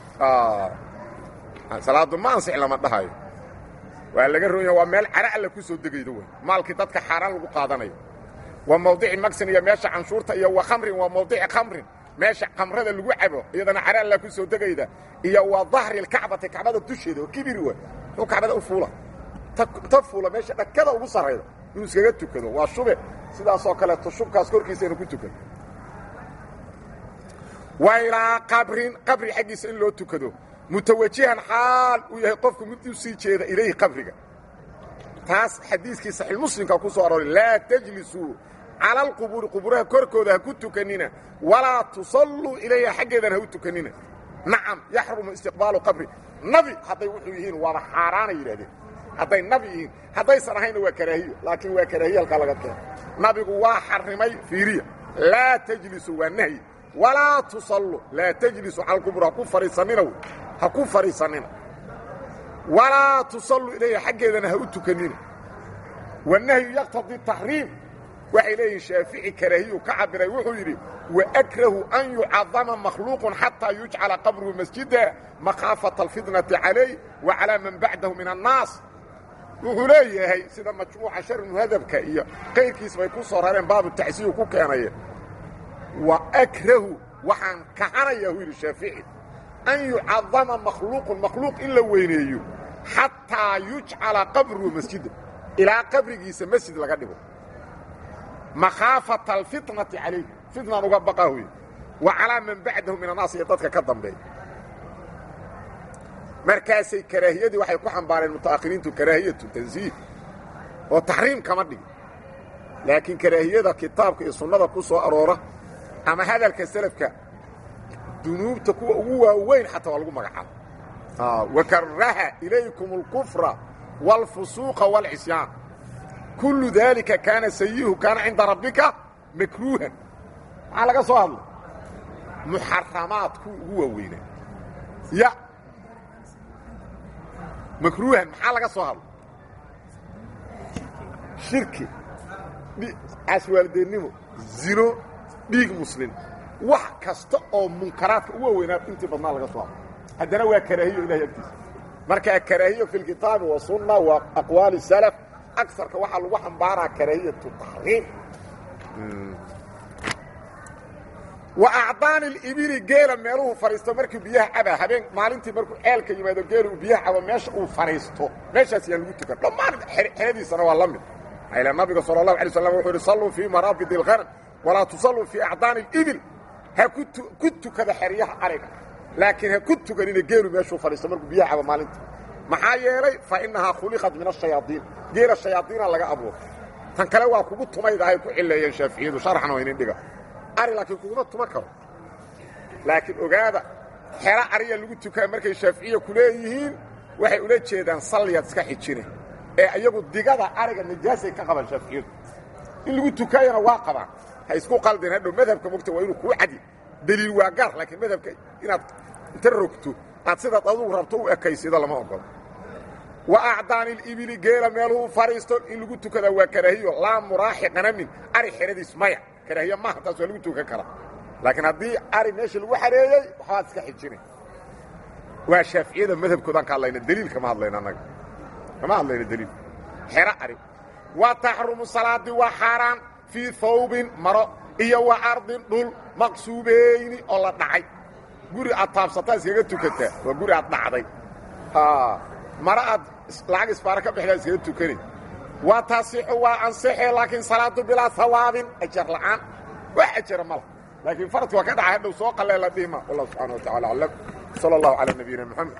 salaaddu ma ansix lama dhahayo waa laga roonya waa meel cara alla ku soo degaydo wey maalkii dadka xaaraan lagu qaadanayo waa mawdici maksin iyo meesha canshuurta iyo wa khamrin waa mawdici khamrin meesha kamrada lagu cabo iyadana cara alla ku soo degayda iyo waa dahri lkacbati kacbada dusheeda oo kibiri wa muxuu kacbada u fuula ta fuula meesha dhakada ugu sarrayda inuu iskaga tukado waa shube sidaasoo kaleeto shubkaas korkiisa inu ku tukado wa ilaa qabrin qabri xaggiisa in loo tukado mutawajihan xaal uu yahay qofku mid u sii jeeda ilayhi qabriga taas xadiiskii saxiixmuslimka ku soo arooray laa tajlisuu cala alqubuuri quburaha korkooda ha ku tukanina walaa tusalluu ilayha xaggeedana ha u tukanina nacam yaxrumu istiqbaalu qabri nabi hadday wuxuu yihiin waaba xaaraana yidhahdeen hadday nabi yihiin haddaysan ahayna waa karaahiyo laakiin waa karaahiye halkaa laga keeno nabigu waa xarrimay fiiriya laa tajlisuu waa nahyi walaa tusallu laa tajlisuu cala alqubur ha ku fadhiisannina wey ha ku fadhiisannina walaa tusallu ilayha xaggeedana ha u tukanina wanahyu yaqtadii taxriim waxay leeyihin shaafici karaahiyu ka cabiray wuxuu yidhi waakrahu an yucadama makhluuqun xataa yujcala qabruhu masjida makhaafata alfitnati calayh wa calaa man bacdahu min annaas wuxuu leeyahay sida majmuuca sharmuhadabka iyo qayrkiis bay ku soo rareen baabu tacsiyu ku keenaya wa akrahu waxaan kahanaya uu yidhi shaafici an yucadama makhluuqun makhluuq in la weyneeyo xataa yujcala qabruhu masjida ilaa qabrigiisa masjid laga dhigo makhaafata alfitnati calayh fitnan uga baqa wey wa calaa man bacdahu min annaas iyo dadka ka dambeeya markaasay karaahiyadii waxay ku xambaareen muta'akhiriintu karaahiyatu tansiih oo taxriim kama dhigin laakiin karaahiyada kitaabka iyo sunnada ku soo aroora ama hadalka selafka dunuubta kuwa ugu waaweyn xataa waa lagu magacaabo wakaraha ilaykum اlkufra wاlfusuuqa wاlcisyaan kullu daalika kaana sayihu kaana cinda rabbika makruuhan maxaa laga soo hadlay muxaramaad kuwa ugu waaweynaa ya makruuhan maxaa laga soo hadlay shirki caswaalideennimo zino dhiig muslim wax kasta oo munkaraadka u waaweynaa intii badnaa laga soo hadlay haddana waa karaahiyo ilahay agtiisa markaa karaahiyo fi lkitaabi wasunna waa aqwaali salaf agarka waxaa lagu xambaaraa karaahiyatu taxriim wa acdaani libili geela meeluhu fadhiisto markii biyaha cabaa habeen maalintii markuu ceelka yimaado geela uu biyaha cabo meesha uu fadhiisto meeshaas yaan lagu tukan dhammaan xeradiisana waa la mid maxaa nabiga sala allahu alay slam wuxuu yidhi salluu fii maraabid ilqanam walaa tusalluu fii acdaani alibil ha ku tukada xeryaha ariga laakiin ha ku tukanina geelu meeshuu fadhiisto markuu biyaha cabo maalintii maxaa yeelay fa innahaa khuliqat min ashayaaiin geela shayaaiina laga abuuray tan kale waa kugu tumaydahay ku cileeyeen shaaficiyadu sharxan oo inin dhiga ari laakiin kuguma tuman karo laakiin ogaada xero ariya lagu tukaa markay shaaficiya ku leeyihiin waxay ula jeedaan salliyaad iska xijine ee iyagu digada ariga najaasay ka qabaan shaaficiyadu in lagu tukaayana waa qabaan ha isku qaldeen hadhow madhabka mogta waa inuu kuu cadi deliil waa gaar laakiin madhabka inaad inta rogto aad sidaad adugu rabto u ekaysido lama ogolo wa acdaani libili geela meeluhu fadhiisto in lagu tukadaa waa karaahiyo laa muraaxi qanamin ari xeradiis maya karaahiyo maaha taas waa lagu tukan karaa laakiin haddii ari meesha lagu xareeyey waxbaad iska xijina waa shaaficiyada madhabkoodaan ka hadlayna deliil kama hadlayna annaga kama hadlayna deliil xero ari wa taxrumu salaadii waa xaaraan fii hawbin maro iyo wa ardin dhul maqsuubeyni oo la dhacay guri aad taabsataa iskaga tukataa waa guri aad dhacday maro aad lacag isbaaro ka bixdaa iskaga tukani waa taasixu waa ansixe laakiin salaadu bilaa hawaabin ajar la'aan wax ajara ma lah laakiin faradki waa ka dhacay hadhow soo qalee la dhihima wallah subxana wa tacala aclam sala allahu calaa nabiyina moxamed